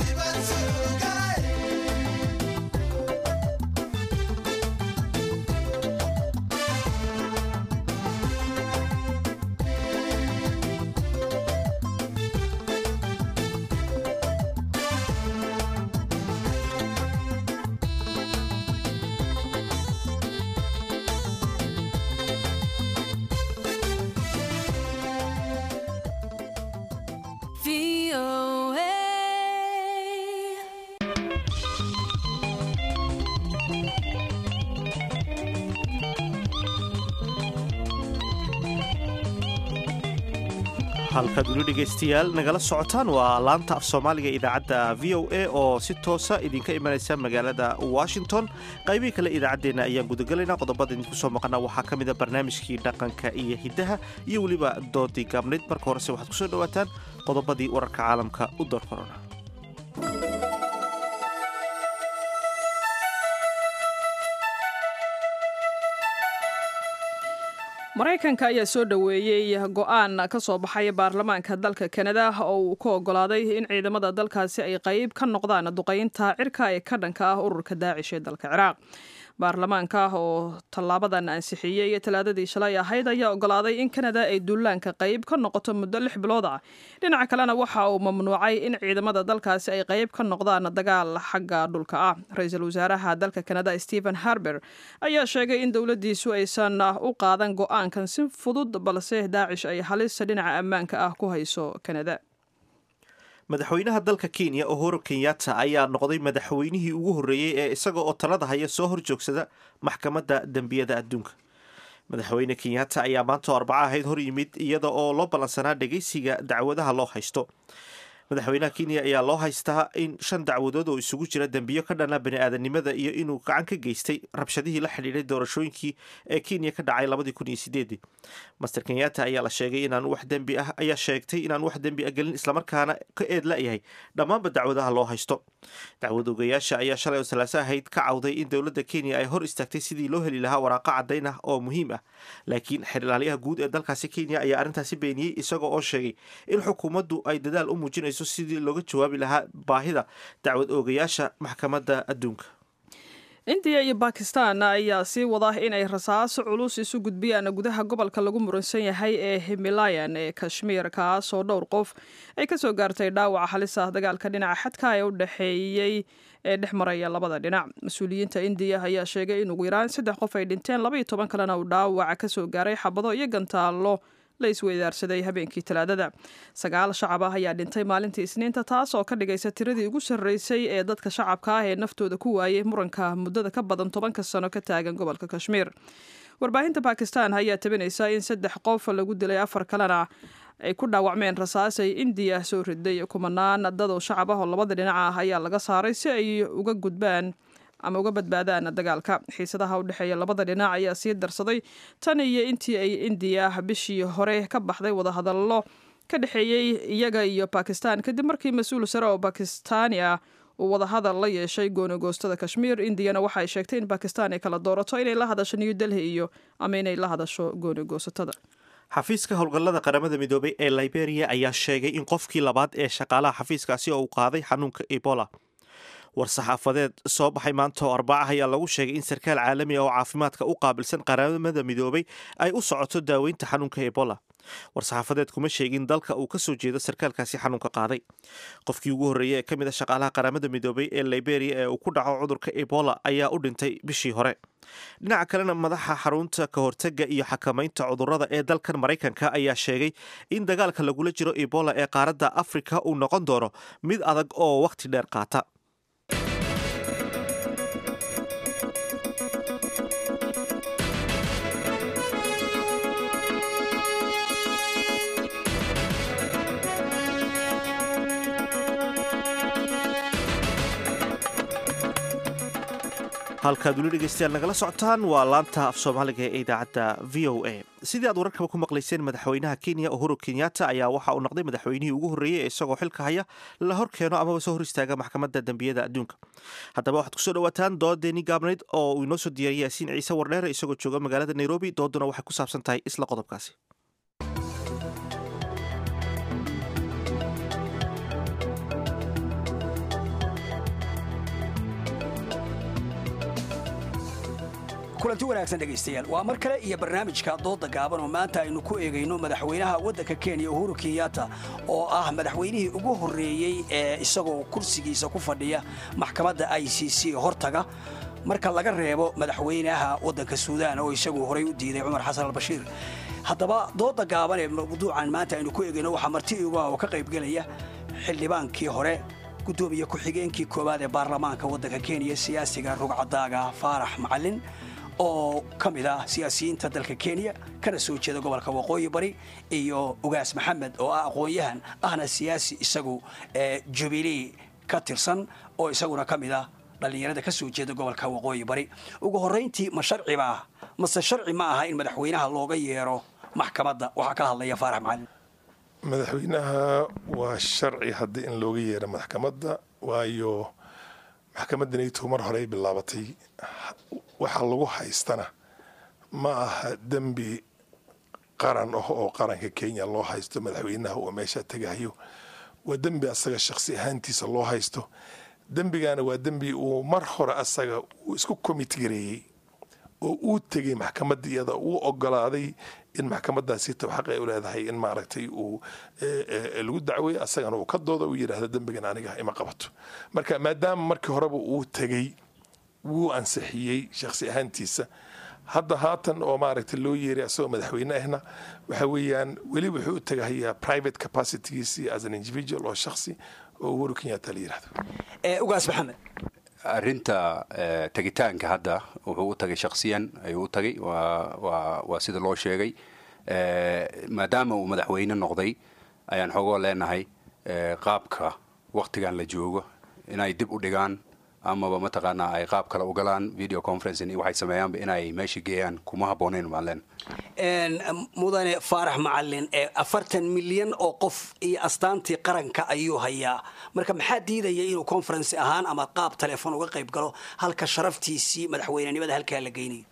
halkaad weli dhegaystayaal nagala socotaan waa laanta af soomaaliga idaacadda v o a oo si toosa idinka imanaysa magaalada washington qaybihii kale idaacaddeenna ayaan gudagelaynaa qodobada idinku soo maqana waxaa ka mida barnaamijkii dhaqanka iyo hiddaha iyo weliba doodii gaabnayd marka horese waxaad kusoo dhowaataan qodobadii wararka caalamka u door korona maraykanka ayaa soo dhoweeyey go-aan ka soo baxay baarlamaanka dalka kanada oo uu ku ogolaaday in ciidamada dalkaasi ay qayb ka noqdaan duqaynta cirka ee ka dhanka ah ururka daacish ee dalka ciraaq baarlamaanka oo tallaabadan ansixiyey talaadadii shalay ahayd ayaa ogolaaday in kanada ay duulaanka qayb ka noqoto muddo lix bilood ah dhinaca kalena waxa uu mamnuucay in ciidamada dalkaasi ay qayb ka noqdaan dagaal xagga dhulka ah ra-iisul wasaaraha dalka kanada stephen harber ayaa sheegay in dowladdiisu aysan u qaadan go-aankan si fudud balse daacish ay halis dhinaca ammaanka ah ku hayso kanada madaxweynaha dalka kenya uhuru kenyatta ayaa noqday madaxweynihii ugu horreeyey ee isaga oo talada haya soo horjoogsada maxkamadda dembiyada adduunka madaxweyne kenyatta ayaa maanta oo arbaco ahayd hor yimid iyada oo loo ballansanaa dhegaysiga dacwadaha loo haysto madaxweynaha kenya ayaa loo haystaa in shan dacwadood oo isugu jira dembiyo ka dhana bani-aadanimada iyo inuu gacan ka geystay rabshadihii la xidhiidhay doorashooyinkii ee kenya ka dhacay labadii kun iyo sideedii master kenyatta ayaa la sheegay inaan wax dembi ah ayaa sheegtay inaan wax dembi a gelin islamarkaana ka eed la-yahay dhammaanba dacwadaha loo haysto dacwad ogayaasha ayaa shalay oo salaaso ahayd ka cawday in dowladda kenya ay hor istaagtay sidii loo heli lahaa waraaqo caddayn ah oo muhiim ah laakiin xerlaaliyaha guud ee dalkaasi kenya ayaa arrintaasi beeniyey isagoo oo sheegay in xukuumaddu ay dadaal u muujinayso sidii looga jawaabi lahaa baahida dacwad oogayaasha maxkamadda adduunka indiya iyo bakistan ayaa sii wada inay rasaaso culus isu gudbiyaan gudaha gobolka lagu muransan yahay ee himalayan ee kashmiir kaas oo dhowr qof ay kasoo gaartay dhaawaca halis ah dagaalka dhinaca xadka ee u dhexeeyey ee dhex maraya labada dhinac mas-uuliyiinta indiya ayaa sheegay in ugu yaraan saddex qof ay dhinteen laba iyo toban kalena uu dhaawaca kasoo gaaray xabado iyo gantaallo la isweydaarsaday habeenkii talaadada sagaal shacab ah ayaa dhintay maalintii isniinta taas oo ka dhigaysa tiradii ugu sarreysay ee dadka shacabka ah ee naftooda ku waayay muranka muddada ka badan tobanka sano ka taagan gobolka kashmiir warbaahinta bakistan ayaa tabinaysa in saddex qof lagu dilay afar kalena ay ku dhaawacmeen rasaasay indiya soo riday kumanaan dad oo shacab ah oo labada dhinac ah ayaa laga saaray si ay uga gudbaan ama uga badbaadaan dagaalka xiisadaha u dhexeeya labada dhinac ayaa sii darsaday tan iyo intii ay indiya bishii hore ka baxday wadahadallo ka dhexeeyey iyaga iyo bakistan kadib markii mas-uul sare oo bakistaani ah uu wadahadal la yeeshay goonigoostada kashmiir indiyana waxa ay sheegtay in bakistan ay kala doorato inay la hadasho new delhi iyo ama inay la hadasho goonigoosatada xafiiska howlgallada qaramada midoobay ee liberia ayaa sheegay in qofkii labaad ee shaqaalaha xafiiskaasi oo uu qaaday xanuunka ebola war-saxaafadeed soo baxay maanta oo arbaca ayaa lagu sheegay in sarkaal caalami ah oo caafimaadka u qaabilsan qaramada midoobay ay u socoto daaweynta xanuunka ebola war-saxaafadeed kuma sheegin dalka uu kasoo jeedo sarkaalkaasi xanuunka qaaday qofkii ugu horreeyey ee ka mid a shaqaalaha qaramada midoobay ee liberia ee uu ku dhaco cudurka ebola ayaa u dhintay bishii hore dhinaca kalena madaxa xarunta ka hortega iyo xakamaynta cudurrada ee dalkan maraykanka ayaa sheegay in dagaalka lagula jiro ebola ee qaaradda afrika uu noqon doono mid adag oo wakhti dheer qaata halkaad weli dhegeystayaal nagala socotaan waa laanta af soomaaliga ee idaacadda v o a sidii aad wararkaba ku maqlayseen madaxweynaha kenya uhuru kenyatta ayaa waxa uu noqday madaxweynihii ugu horreeyey ee isagoo xilka haya la hor keeno amaba soo hor istaaga maxkamadda dembiyada adduunka haddaba waxaad kusoo dhawaataan doodeeni gaabnayd oo uu inoo soo diyaariyay yaasiin ciise wardheere isagoo jooga magaalada nairobi dooduna waxay ku saabsan tahay isla qodobkaasi kulanti wanaagsan dhegaystayaal waa mar kale iyo barnaamijka dooda gaaban oo maanta aynu ku eegayno madaxweynaha waddanka kenya uhuru kenyatta oo ah madaxweynihii ugu horreeyey ee isagoo kursigiisa ku fadhiya maxkamadda i c c hortaga marka laga reebo madaxweynaha waddanka suudaan oo isagu horay u diiday cumar xasan albashiir haddaba dooda gaaban ee mawduucan maanta aynu ku eegayno waxaa marti igu ah oo ka qaybgelaya xildhibaankii hore gudoomiye ku-xigeenkii koowaad ee baarlamaanka waddanka kenya siyaasiga rugcadaaga faarax macalin oo ka mid ah siyaasiyiinta dalka kenya kana soo jeeda gobolka waqooyi bari iyo ugaas maxamed oo ah aqoon-yahan ahna siyaasi isagu ee jubilee ka tirsan oo isaguna ka mid ah dhallinyarada ka soo jeeda gobolka waqooyi bari ugu horrayntii ma sharci baa mase sharci ma aha in madaxweynaha looga yeero maxkamadda waxaa ka hadlaya faarax macalin madaxweynaha waa sharci haddii in looga yeero maxkamadda waayo maxkamadda nayto mar horey bilaabatay waxa lagu haystana ma aha dembi qaran ah oo qaranka kenya loo haysto madaxweynaha oo meesha tegahayo waa dembi asaga shakhsi ahaantiisa loo haysto dembigana waa dembi uu mar hore asaga uu isku commitgareeyey oo uu tegay maxkamadda iyada uu ogolaaday in maxkamadaasi xaq ay u leedahay in maaragtay uu lagu dacweey asagana uu ka dooda uu yidhaahdo dembigan aniga ima qabato marka maadaama markii horeba uu tegey wuu ansixiyey shakhsi ahaantiisa hadda haatan oo maaragtay loo yeeray asagoo madaxweyne ahna waxa weeyaan weli wuxuu u tagahayaa private capacitygiisii as an individual oo shakhsi oo uhuru kenyatta la yidhahdo ugaas maxamed arrinta tegitaanka hadda wuxuu u tagay shakhsiyan ayuu u tagay waa sida loo sheegay maadaama uu madaxweyne noqday ayaan xogoo leenahay qaabka waktigan la joogo inay dib u dhigaan amaba mataqaanaa ay qaab kale u galaan video conferencing waxay sameeyaanba inay meesha geeyaan kuma habboonayn baan leenahay mudane faarax macalin afartan milyan oo qof iyo astaantii qaranka ayuu hayaa marka maxaa diidaya inuu conference ahaan ama qaab telefoon uga qayb galo halka sharaftiisii madaxweynenimada halkaa la geynayo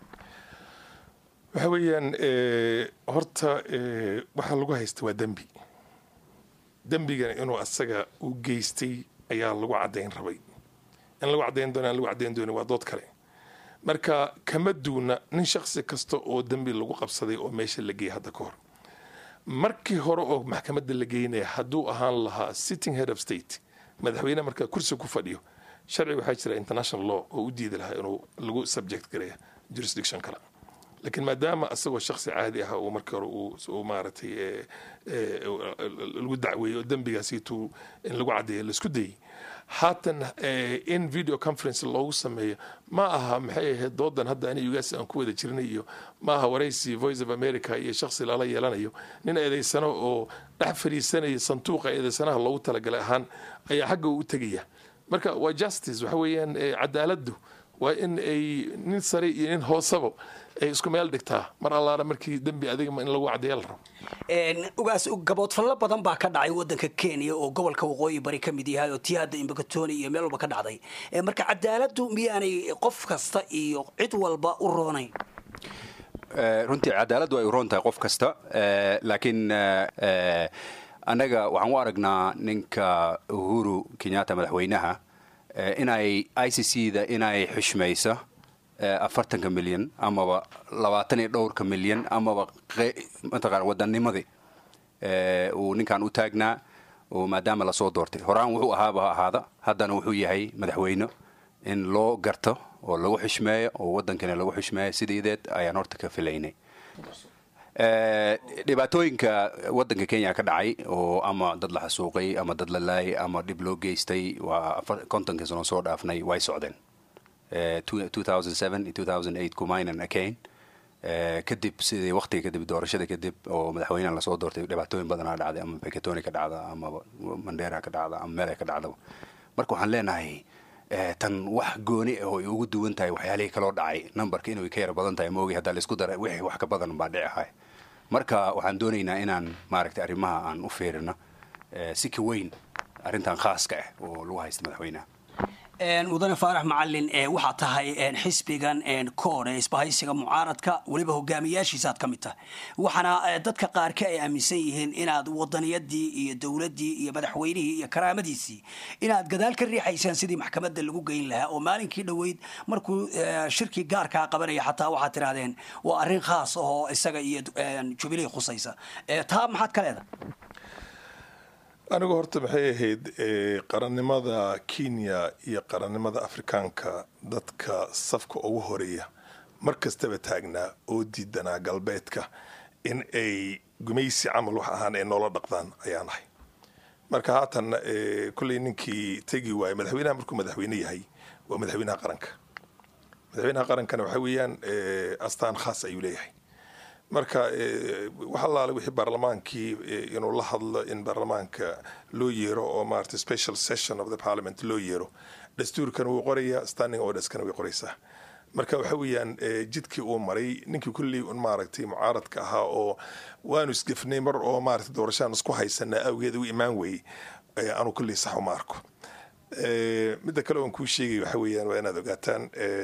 waxa weeyaan horta waxaa lagu haysta waa dembi dembigan inuu asaga u geystay ayaa lagu caddayn rabay in lagu caddayn doona aan lagu caddayn doonin waa dood kale marka kama duuna nin shaksi kasta oo dembi lagu qabsaday oo meesha la geeyay hadda ka hor markii hore oo maxkamadda la geynaya hadduu ahaan lahaa sitting head of state madaxweyne markaa kursi ku fadhiyo sharci waxaa jira international law oo u diidi lahaa inuu lagu subject gareeya jurisdiction kale laakiin maadaama asagoo shaksi caadi ah uu markii hore uu maaragtay lagu dacweeyey oo dembigaasiituu in lagu caddeeyo laisku dayey haatan in video conference loogu sameeyo ma aha maxay ahayd doodan hadda ani ugaas aan ku wada jirnay iyo ma aha waraysi voice of america iyo shaksi lala yeelanayo nin eedaysano oo dhex fadhiisanaya sanduuqa eedaysanaha loogu talagalay ahaan ayaa xagga u tegaya marka waa justice waxa weeyaan cadaaladdu waa in ay nin sare iyo nin hoosaba ay isku meel dhigtaa mar allaana markii dembi adiga in lagu caddeeya la rabo ugaas gaboodfallo badan baa ka dhacay waddanka kenya oo gobolka waqooyi bari ka mid yahay oo tii hadda imbakatoni iyo meel walba ka dhacday marka cadaaladdu miyaanay qof kasta iyo cid walba u roonayn runtii cadaaladdu ay u roon tahay qof kasta laakiin annaga waxaan u aragnaa ninka uhuru kenyatta madaxweynaha inay i c c da inay xushmayso afartanka milyan amaba labaatan iyo dhowrka milyan amaba mataqana wadanimadii uu ninkan u taagnaa oo maadaama lasoo doortay horaan wuxuu ahaaba ha ahaada haddana wuxuu yahay madaxweyne in loo garto oo lagu xushmeeyo oo waddankana lagu xushmeeyo sideedeed ayaan horta ka filaynay dhibaatooyinka waddanka kenya ka dhacay oo ama dad la xasuuqay ama dad la laayay ama dhib loo geystay waa kontonkii sano soo dhaafnay way socdeen kumaynan akayn kadib sidii waqtiga kadib doorashada kadib oo madaxweyneha lasoo doortay dhibaatooyin badanaa dhacday ama bekatoni ka dhacda ama mandera ka dhacda ama meele ka dhacdaba marka waxaan leenahay tan wax gooni oo ay ugu duwan tahay waxyaalihii kaloo dhacay numberka inuu ka yar badan tahay moogi haddaa laisku dara wixii wax ka badan baa dhici ahay marka waxaan doonaynaa inaan maaragtay arrimaha aan u fiirino si ka weyn arrintan khaaska ah oo lagu haysta madaxweynaha mudane faarax macalin waxaa tahay xisbigan koor ee isbahaysiga mucaaradka weliba hogaamiyaashiisaaad ka mid tahay waxaana dadka qaarka ay aaminsan yihiin inaad wadaniyadii iyo dowladii iyo madaxweynihii iyo karaamadiisii inaad gadaal ka riixaysaan sidii maxkamadda lagu geyn lahaa oo maalinkii dhoweyd markuu shirkii gaarkaa qabanaya xataa waxaad tirahdeen waa arrin khaas ahoo isaga iyo jubilee khusaysa taa maxaad ka leedahay anigu horta maxay ahayd qarannimada kenya iyo qarannimada afrikaanka dadka safka ugu horeeya mar kastaba taagnaa oo diidanaa galbeedka in ay gumaysi camal wax ahaan ay noola dhaqdaan ayaan ahay marka haatan kolley ninkii tegi waayey madaxweynaha markuu madaxweyne yahay waa madaxweynaha qaranka madaxweynaha qarankana waxa weeyaan astaan khaas ayuu leeyahay marka wax allaale wixii baarlamaankii inuu la hadlo in baarlamaanka loo yeero oo maarata special session of the parliament loo yeero dastuurkana wuu qorayaa standing orderskana way qoraysaa marka waxa weeyaan jidkii uu maray ninkii kulley un maaragtay mucaaradka ahaa oo waanu isgefnay mar oo maarata doorashaan isku haysanaa awgeed u imaan weeyey anu kulley sax uma arko midda kale oon kuu sheegay waxa weeyaan waa inaad ogaataan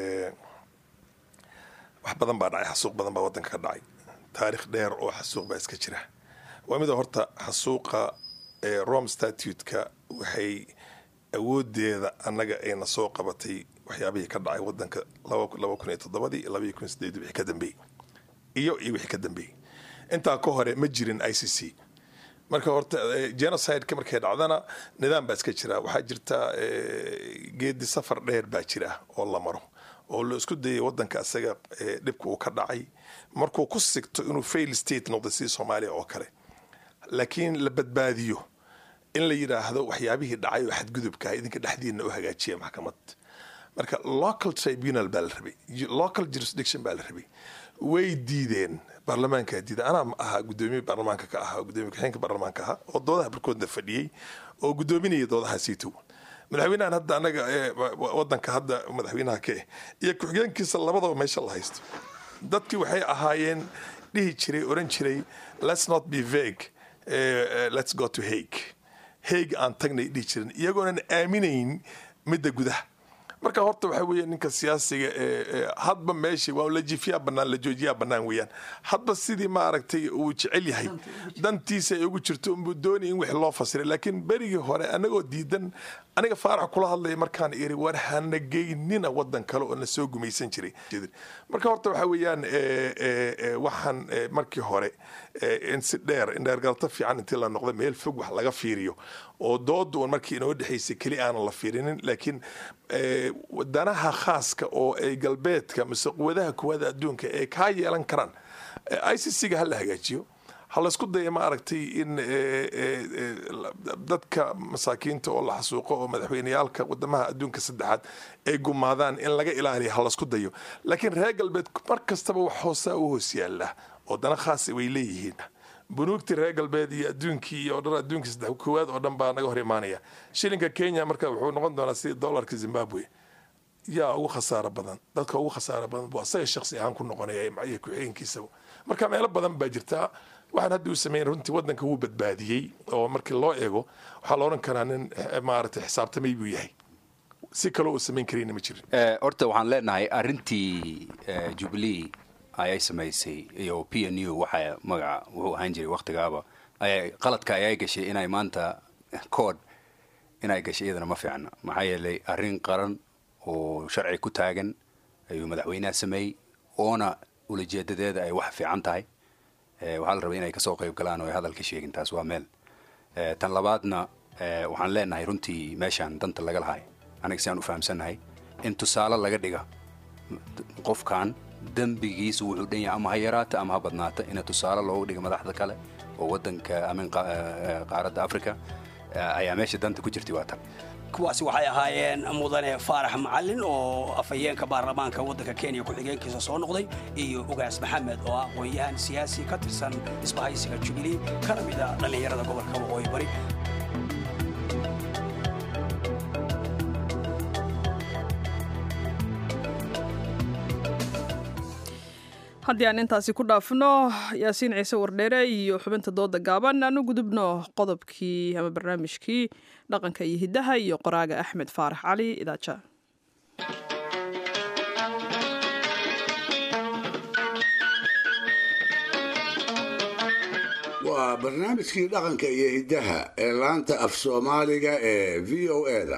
wax badan baa dhacay xasuuq badan baa waddanka ka dhacay taarikh dheer oo xasuuq baa iska jira waa mida horta xasuuqa rome statute-ka waxay awoodeeda annaga ayna soo qabatay waxyaabihii ka dhacay wadanka laba kun iyo toddobadii labaiyo kun sideed wixii ka dambeeyey iyo iyo wixii ka dambeeyey intaa ka hore ma jirin i c c marka horta genocide-ka markay dhacdana nidaam baa iska jira waxaa jirta geedi safar dheer baa jira oo la maro oo la isku dayay wadanka isaga dhibka uu ka dhacay markuu ku sigto inuu fail state noqdo sidii soomaaliya oo kale laakiin la badbaadiyo in la yidhaahdo waxyaabihii dhacay oo xadgudubkaah idinka dhexdiina u hagaajiya maxkamad marka local tribunal baa la rabay local jurisdiction baa la rabay way diideen baarlamaankaa diida anaa ahaa gudoomiye baarlamaanka ka ahaa gudoomiye ku-xigeenka baarlamaanka ahaa oo doodaha barkoodna fadhiyey oo gudoominaya doodaha siitow madaxweynahan hadda anaga wadanka hadda madaxweynaha ka eh iyo ku-xigeenkiisa labadaba meesha la haysto dadkii waxay ahaayeen dhihi jiray oran jiray let's not be vague let's go to hague hague aan tagnay dhihi jiren iyagoonan aaminayn midda gudaha marka horta waxa weeye ninka siyaasiga hadba meesha waa la jifiyaa banaan la joojiyaa banaan weeyaan hadba sidii maaragtay uu jecel yahay dantiisa ay ugu jirto unbuu doonaya in wix loo fasiray laakiin berigii hore anagoo diidan aniga faarax kula hadlaya markaan iri war hana geynina wadan kale oo na soo gumaysan jiray marka horta waxa weeyaan waxaan markii hore in si dheer in dheergalto fiican intii la noqda meel fog wax laga fiiriyo oo dooda un markii inoo dhexaysay keli aanan la fiirinin laakiin danaha khaaska oo ay galbeedka mise quwadaha kuwada adduunka ee kaa yeelan karaan i c c ga ha la hagaajiyo ha laysku daya ma aragtay in dadka masaakiinta oo la xasuuqo oo madaxweyneyaalka wadamaha adduunka saddexaad ay gumaadaan in laga ilaaliya ha laysku dayo laakiin reer galbeed mar kastaba wax hoosaa u hoos yaala oo dana khaasa way leeyihiin bunuugtii reer galbeed iyo adduunkii iyo dhan adduunkii saddex koowaad oo dhan baa naga hor imaanaya shilinka kenya marka wuxuu noqon doonaa sidii dollarka zimbabwe yaa ugu khasaaro badan dadka ugu khasaaro badan buu asaga shaksi ahaan ku noqonaya iyo ku-xigeenkiisaba marka meelo badan baa jirtaa waxaan hadda uu sameyn runtii wadanka wuu badbaadiyey oo markii loo eego waxaa la odhan karaa nin maaragtay xisaabtamay buu yahay si kaloo uu samayn karayna ma jirin horta waxaan leenahay arrintii jubilee ayay samaysay iyo p n u waxa magaca wuxuu ahaan jiray waktigaaba qaladka ayay gashay inay maanta kood inay gashay iyadana ma fiicna maxaa yeelay arrin qaran oo sharci ku taagan ayuu madaxweynaha sameeyey oona ulajeedadeeda ay wax fiican tahay waxaa la rabay inay kasoo qayb galaan oo ay hadal ka sheegin taas waa meel tan labaadna waxaan leenahay runtii meeshaan danta laga lahay aniga si aan u fahamsannahay in tusaale laga dhiga qofkan dembigiisa wuxuu dhan yahay ama ha yaraata ama ha badnaata ina tusaale loogu dhiga madaxda kale oo wadanka amin qaaradda africa ayaa meesha danta ku jirtay waa tan kuwaasi waxay ahaayeen mudane faarax macalin oo afhayeenka baarlamaanka waddanka kenya ku-xigeenkiisa soo noqday iyo ugaas maxamed oo ah aqoon-yahan siyaasi ka tirsan isbahaysiga jubilee kana mid a dhallinyarada gobolka waqooyi bari haddii aan intaasi ku dhaafno yaasiin ciise wardheere iyo xubinta dooda gaaban aan u gudubno qodobkii ama barnaamijkii dhaqanka iyo hiddaha iyo qoraaga axmed faarax cali idaaja waa barnaamijkii dhaqanka iyo hiddaha ee laanta af soomaaliga ee v o eda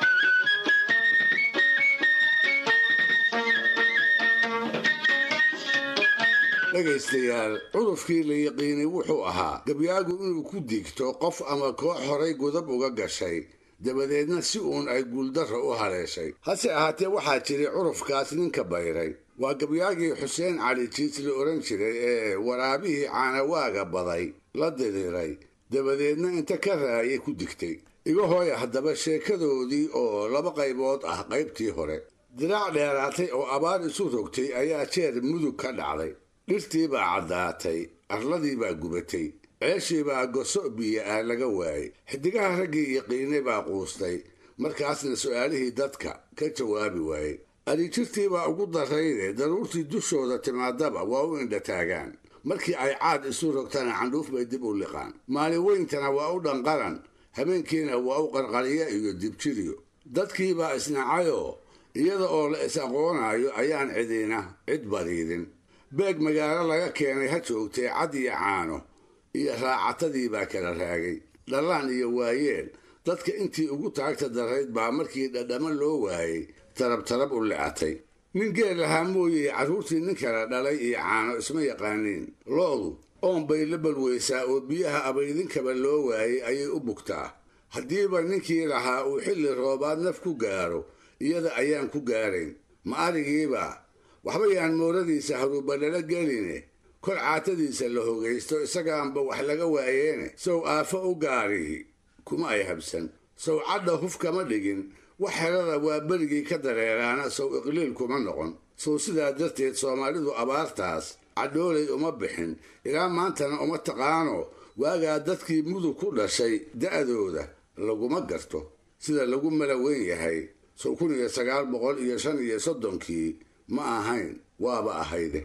dhegaystayaal cudurkii la yiqiinay wuxuu ahaa gabyaagu inuu ku digto qof ama koox horay gudab uga gashay dabadeedna si uun ay guuldarra u haleeshay hase ahaatee waxaa jiray curufkaas ninka bayray waa gabyaagii xuseen cali jiis la odhan jiray ee waraabihii caanawaaga baday la diriiray dabadeedna inta ka raayay ku digtay iga hooya haddaba sheekadoodii oo laba qaybood ah qaybtii hore diraac dheeraatay oo abaar isu rogtay ayaa jeer mudug ka dhacday dhirtii baa caddaatay arladii baa gubatay ceeshii baa goso biyo ah laga waayey xidigaha raggii yaqiinay baa quustay markaasna su'aalihii dadka ka jawaabi waayey adijirtii baa ugu darrayde daruurtii dushooda timaadaba waa u indhataagaan markii ay caad isu rogtana candhuuf bay dib u liqaan maalin weyntana waa u dhanqaran habeenkiina waa u qarqariya iyo dibjiriyo dadkiibaa isnacayoo iyada oo la is aqoonaayo ayaan cidina cid badiidin beeg magaalo laga keenay ha joogtee cad iyo caano iyo raacatadii baa kala raagay dhallaan iyo waayeel dadka intii ugu taagta darayd baa markii dhadhamo loo waayey tarab tarab u lecatay nin geel lahaa mooyey carruurtii nin kala dhalay iyo caano isma yaqaaniin lo'du oon bay la balweysaa oo biyaha abaydinkaba loo waayey ayay u bugtaa haddiiba ninkii lahaa uu xilli roobaad naf ku gaaro iyada ayaan ku gaarayn ma arigiiba waxba yaan mooradiisa haruubalala geline kol caatadiisa la hogaysto isagaanba wax laga waayeene sow aafo u gaarihi kuma ay habsan sow cadha huf kama dhigin wax helada waa berigii ka dareeraana sow iqliil kuma noqon sow sidaa darteed soomaalidu abaartaas cadhoolay uma bixin ilaa maantana uma taqaano waagaa dadkii mudug ku dhashay da'dooda laguma garto sida lagu mala weyn yahay sow kun iyo sagaal boqol iyo shan iyo soddonkii ma ahayn waaba ahayde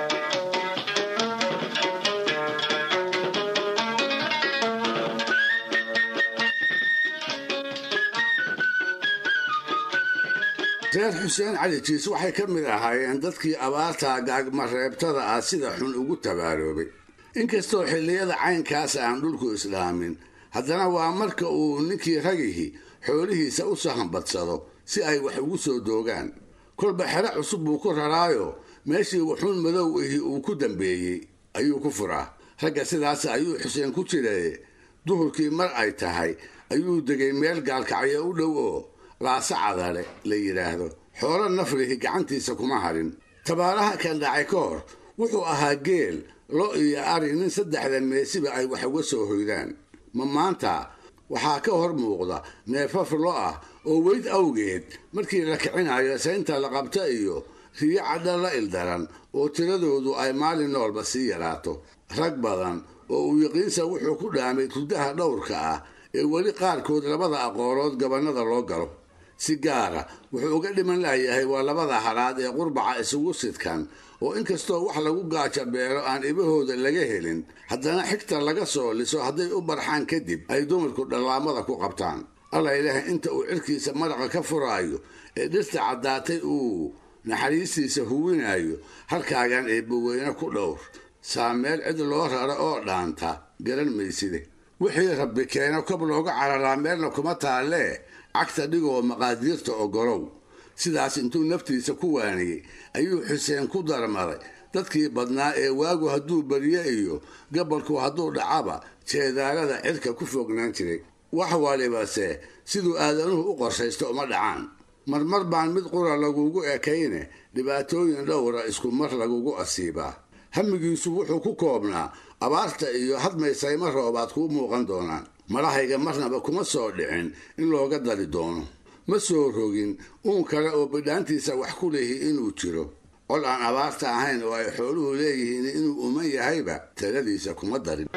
reer xuseen cali jiis waxay ka mid ahaayeen dadkii abaarta gaagmareebtada ah sida xun ugu tabaaroobay inkastoo xilliyada caynkaasa aan dhulku islaamin haddana waa marka uu ninkii ragihi xoolihiisa u sahanbadsado si ay wax ugu soo doogaan kolba xero cusub buu ku raraayo meeshii wuxuun madow ihi uu ku dambeeyey ayuu ku furaa ragga sidaas ayuu xuseen ku jiraye duhurkii mar ay tahay ayuu degay meel gaalkacyo u dhow oo laasa cadale la yidhaahdo xoolo nafrihi gacantiisa kuma harin tabaaraha kan dhacay ka hor wuxuu ahaa geel lo iyo ari nin saddexda meesiba ay wax uga soo hoydaan ma maanta waxaa ka hor muuqda neefaf lo ah oo weyd awgeed markii la kicinayo saynta la qabta iyo riyo cadha la ildaran oo tiradoodu ay maalin noolba sii yaraato rag badan oo uu yaqiinsa wuxuu ku dhaamay turdaha dhowrka ah ee weli qaarkood labada aqoolood gabannada loo galo si gaara wuxuu uga dhiman layahay waa labada halaad ee qurbaca isugu sidkan oo inkastoo wax lagu gaaja beelo aan ibahooda laga helin haddana xigta laga soo liso hadday u barxaan kadib ay dumarku dhallaamada ku qabtaan alla ilaah inta uu cirkiisa maraqa ka furaayo ee dhirta caddaatay uu naxariistiisa huwinayo halkaagan eebbaweyne ku dhowr saa meel cid loo raro oo dhaanta garan mayside wixii rabbi keeno kob looga cararaa meelna kuma taallee cagta dhigoo maqaadiirta ogolow sidaas intuu naftiisa ku waaniyey ayuu xuseen ku darmaday dadkii badnaa ee waagu hadduu barye iyo gabalku hadduu dhacaba jeedaalada cirka ku fognaan jiray wax walibase siduu aadanuhu u qorshaysto uma dhacaan marmar baan mid qura lagugu ekayne dhibaatooyin dhowra isku mar lagugu asiibaa hamigiisu wuxuu ku koobnaa abaarta iyo hadmaysayma roobaad kuu muuqan doonaan madhahayga marnaba kuma soo dhicin in looga dari doono ma soo rogin uun kale oo bidhaantiisa wax ku lehi inuu jiro col aan abaarta ahayn oo ay xooluhu leeyihiin inuu uman yahayba taladiisa kuma darin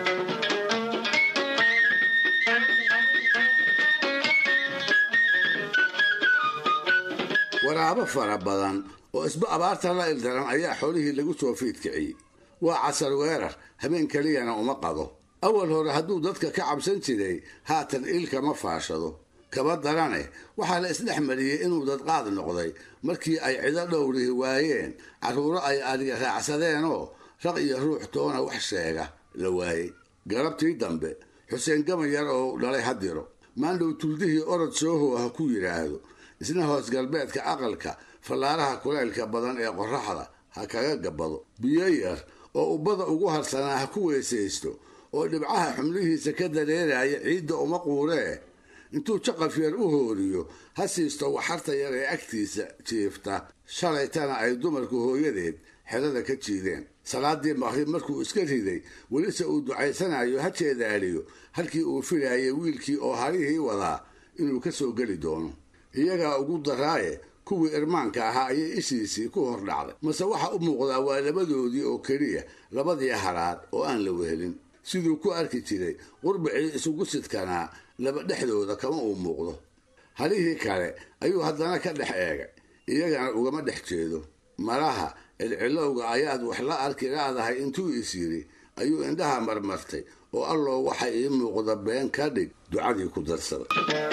waraabo fara badan oo isba abaarta la ildaran ayaa xoolihii lagu soo fiidkiciyey waa casar weerar habeen keliyana uma qado awal hore hadduu dadka ka cabsan jiray haatan iilkama faashado kaba darane waxaa la isdhex mariyey inuu dadqaad noqday markii ay cido dhowrihi waayeen carruuro ay adiga raacsadeenoo raq iyo ruux toona wax sheega la waayey galabtii dambe xuseen gamayar oo dhalay hadiro maandhow tuldihii orod soohow ha ku yidhaahdo isna hoos galbeedka aqalka fallaaraha kulaylka badan ee qorraxda ha kaga gabbado biyo yar oo ubbada ugu harsanaa ha ku weysaysto oo dhibcaha xumlihiisa ka dareeraya ciidda uma quuree intuu jaqaf yar u hooriyo ha siisto waxarta yar ee agtiisa jiifta shalaytana ay dumarku hooyadeed xerada ka jiideen salaadii maqrib markuu iska riday welise uu ducaysanayo ha jeedaaliyo halkii uu filayay wiilkii oo harihii wadaa inuu ka soo geli doono iyagaa ugu daraaye kuwii irmaanka ahaa ayay ishiisii ku hor dhacday mase waxa u muuqdaa waa labadoodii oo keliya labadii haraad oo aan la wehelin siduu ku arki jiray qurbicii isugu sidkanaa laba dhexdooda kama uu muuqdo halihii kale ayuu haddana ka dhex eegay iyagana ugama dhex jeedo malaha cilcilowga ayaad wax la arki laadahay intuu is yidhi ayuu indhaha marmartay oo alloo waxa ii muuqda been ka dhig ducadii ku darsaday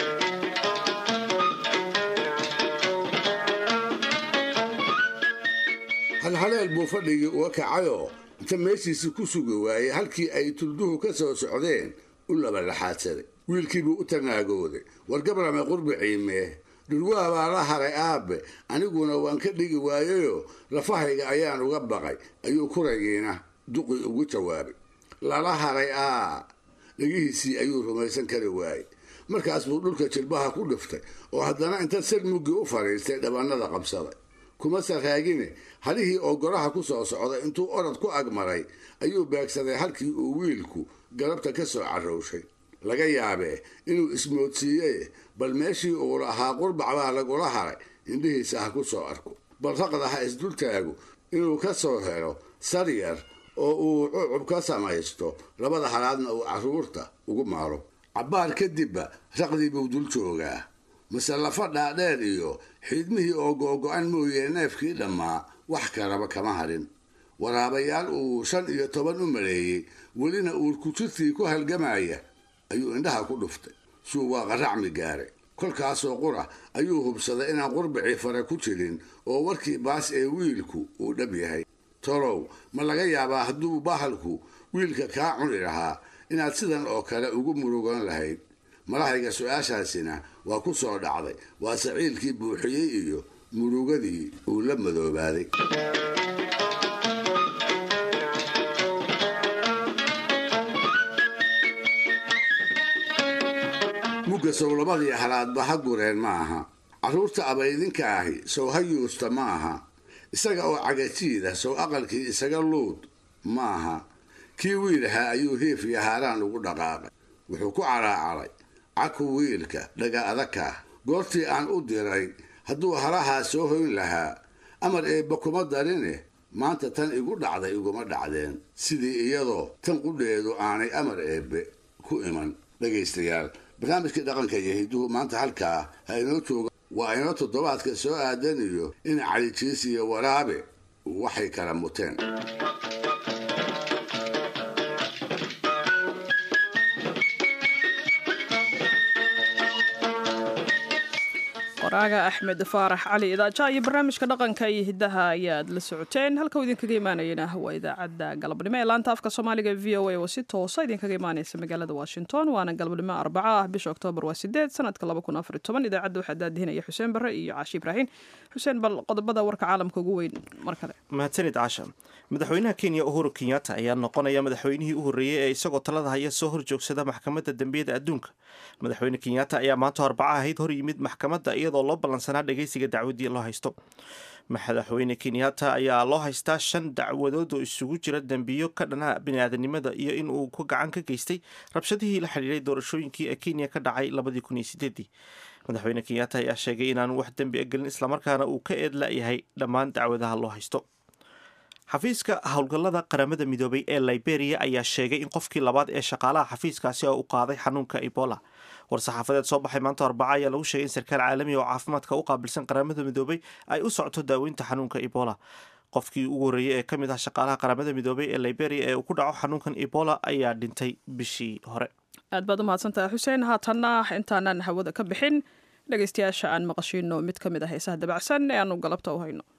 halhaleel buu fadhigii uga kacayoo inta meeshiisii ku sugi waayey halkii ay tulduhu ka soo socdeen u labalaxaadsaday wiilkiibuu u tanaagooday war gabrame qurbiciimee dhurwaa baa la haray aabe aniguna waan ka dhigi waayeyoo lafahayga ayaan uga baqay ayuu kuragiina duqii ugu jawaabay lala haray aa dhegihiisii ayuu rumaysan kari waayey markaas buu dhulka jilbaha ku dhiftay oo haddana inta sir muggii u fadhiistay dhabannada qabsaday kuma saraagine halihii oo goraha ku soo socday intuu orod ku agmaray ayuu beegsaday halkii uu wiilku galabta ka soo carrowshay laga yaabee inuu ismoodsiiyey bal meeshii uu lahaa qurbac baa lagula haray indhihiisa ha ku soo arko bal raqda ha isdultaago inuu ka soo helo sar yar oo uu cucub ka samaysto labada halaadna uu carruurta ugu maaro cabbaar kadibba raqdii buu dul joogaa mase lafa dhaadheer iyo xiidmihii oo googo-an mooyee neefkii dhammaa wax kalaba kama hadhin waraabayaal uu shan iyo toban u maleeyey welina uurkujirtii ku halgamaya ayuu indhaha ku dhuftay suu waa qaracmi gaaray kolkaasoo qura ayuu hubsaday inaan qurbicii fare ku jirin oo warkii baas ee wiilku uu dhab yahay tolow ma laga yaabaa hadduu bahalku wiilka kaa cuni lahaa inaad sidan oo kale ugu murugan lahayd malahayga su-aashaasina waa ku soo dhacday waa saciilkii buuxiyey iyo murugadii uu la madoobaaday mugga sow labadii halaadba ha gureen ma aha carruurta abaydinka ahi sow ha yuusta ma aha isaga oo cagajiida sow aqalkii isaga luud ma aha kii wiilahaa ayuu hiif iyo haaraan ugu dhaqaaqay wuxuu ku caraacaray caku wiilka dhaga adagkaah goortii aan u diray hadduu halahaa soo hoyn lahaa amar eebba kuma darine maanta tan igu dhacday iguma dhacdeen sidii iyadoo tan qudheedu aanay amar eebbe ku iman dhegaystayaal barnaamijkii dhaqanka iyo hiduhu maanta halkaa ha inoo jooga waa inoo toddobaadka soo aadan iyo in calijiis iyo waraabe waxay kala muteen qoraaga axmed faarax cali idaaja iyo barnaamijka dhaqanka iyo hidaha ayaad la socoteen halka uu idinkaga imaanayana waa idaacadda galabnimo ee laanta afka soomaaliga v o a oo si toosa idinkaga imaaneysa magaalada washington waana galabnimo arbaca ah bisha oktoobar waa sideed sanadka idaacadda waxaa daadihinaya xuseen bare iyo caashi ibraahin xuseen bal qodobada warka caalamka ugu weyn mar kale mahadsanid caasha madaxweynaha kenya uhuru kenyatta ayaa noqonaya madaxweynihii u horreeyey ee isagoo talada haya soo horjoogsada maxkamadda dembiyada adduunka madaxweyne kenyatta ayaa maanta arbaca ahayd hor yimid maxkamadda iyadoo loo ballansanaa dhageysiga dacwadii loo haysto madaxweyne kenyatta ayaa loo haystaa shan dacwadood oo isugu jira dembiyo ka dhana biniaadanimada iyo in uu ku gacan ka geystay rabshadihii la xidhiiray doorashooyinkii ee kenya ka dhacay labadii kun iyo sideedii madaxweyne kenyatta ayaa sheegay inaanu wax dembi a gelin islamarkaana uu ka eedla-yahay dhammaan dacwadaha loo haysto xafiiska howlgallada qaramada midoobay ee liberia ayaa sheegay in qofkii labaad ee shaqaalaha xafiiskaasi oo u qaaday xanuunka ebola war-saxaafadeed soo baxay maanta arbaca ayaa lagu sheegay in sarkaal caalami oo caafimaadka u qaabilsan qaramada midoobay ay u socto daaweynta xanuunka ebola qofkii ugu horreeyey ee ka mid ah shaqaalaha qaramada midoobay ee liberia ee uu ku dhaco xanuunkan ebola ayaa dhintay bishii hore aad baad u mahadsantahay xuseen haatanna intaanan hawada ka bixin dhegaystayaasha aan maqashiino mid ka mid ah heesaha dabacsan ee aanu galabta u hayno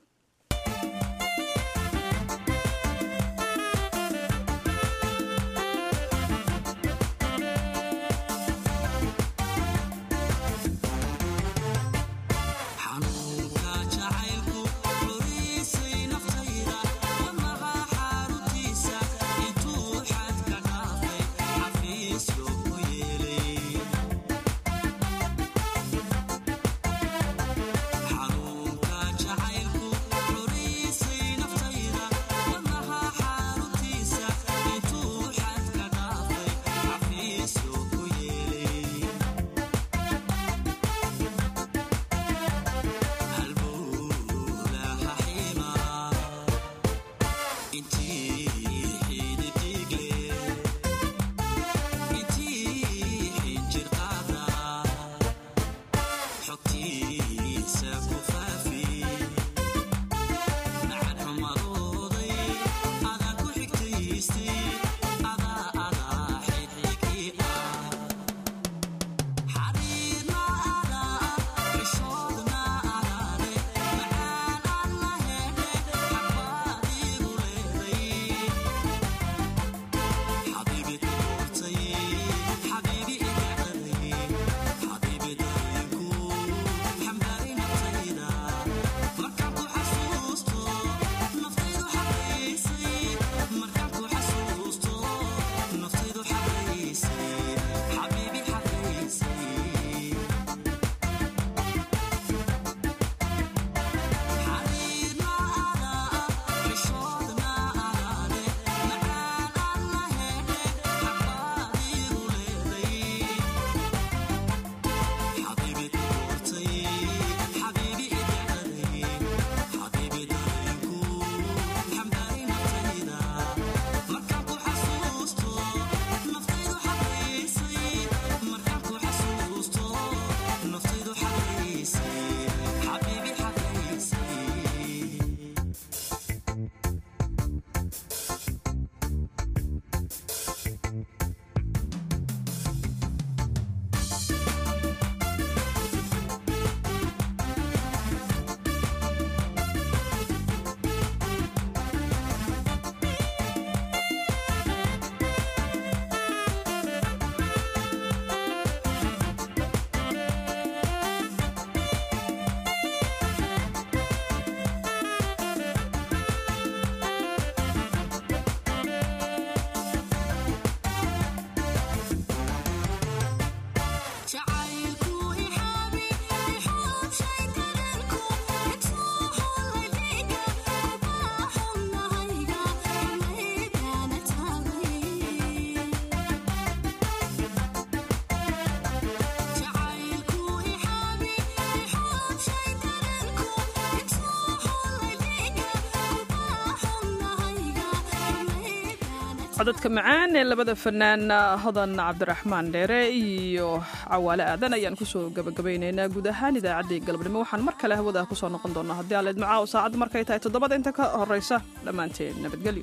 codadka macaan ee labada fanaan hodan cabdiraxmaan dheere iyo cawaale aadan ayaan kusoo gabagabaynaynaa guud ahaan idaacaddii galabnimo waxaan mar kale hawada kusoo noqon doonaa haddii aleed macaaw saacadda markay tahay toddobada inta ka horeysa dhammaanteen nabadgelyo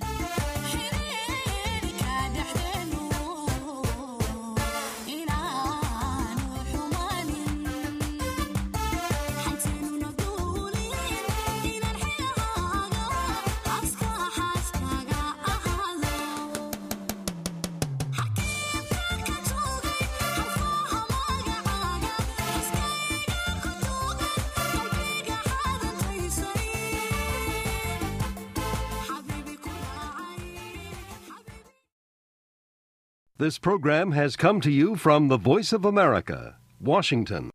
This program has come to you from the Voice of America, Washington.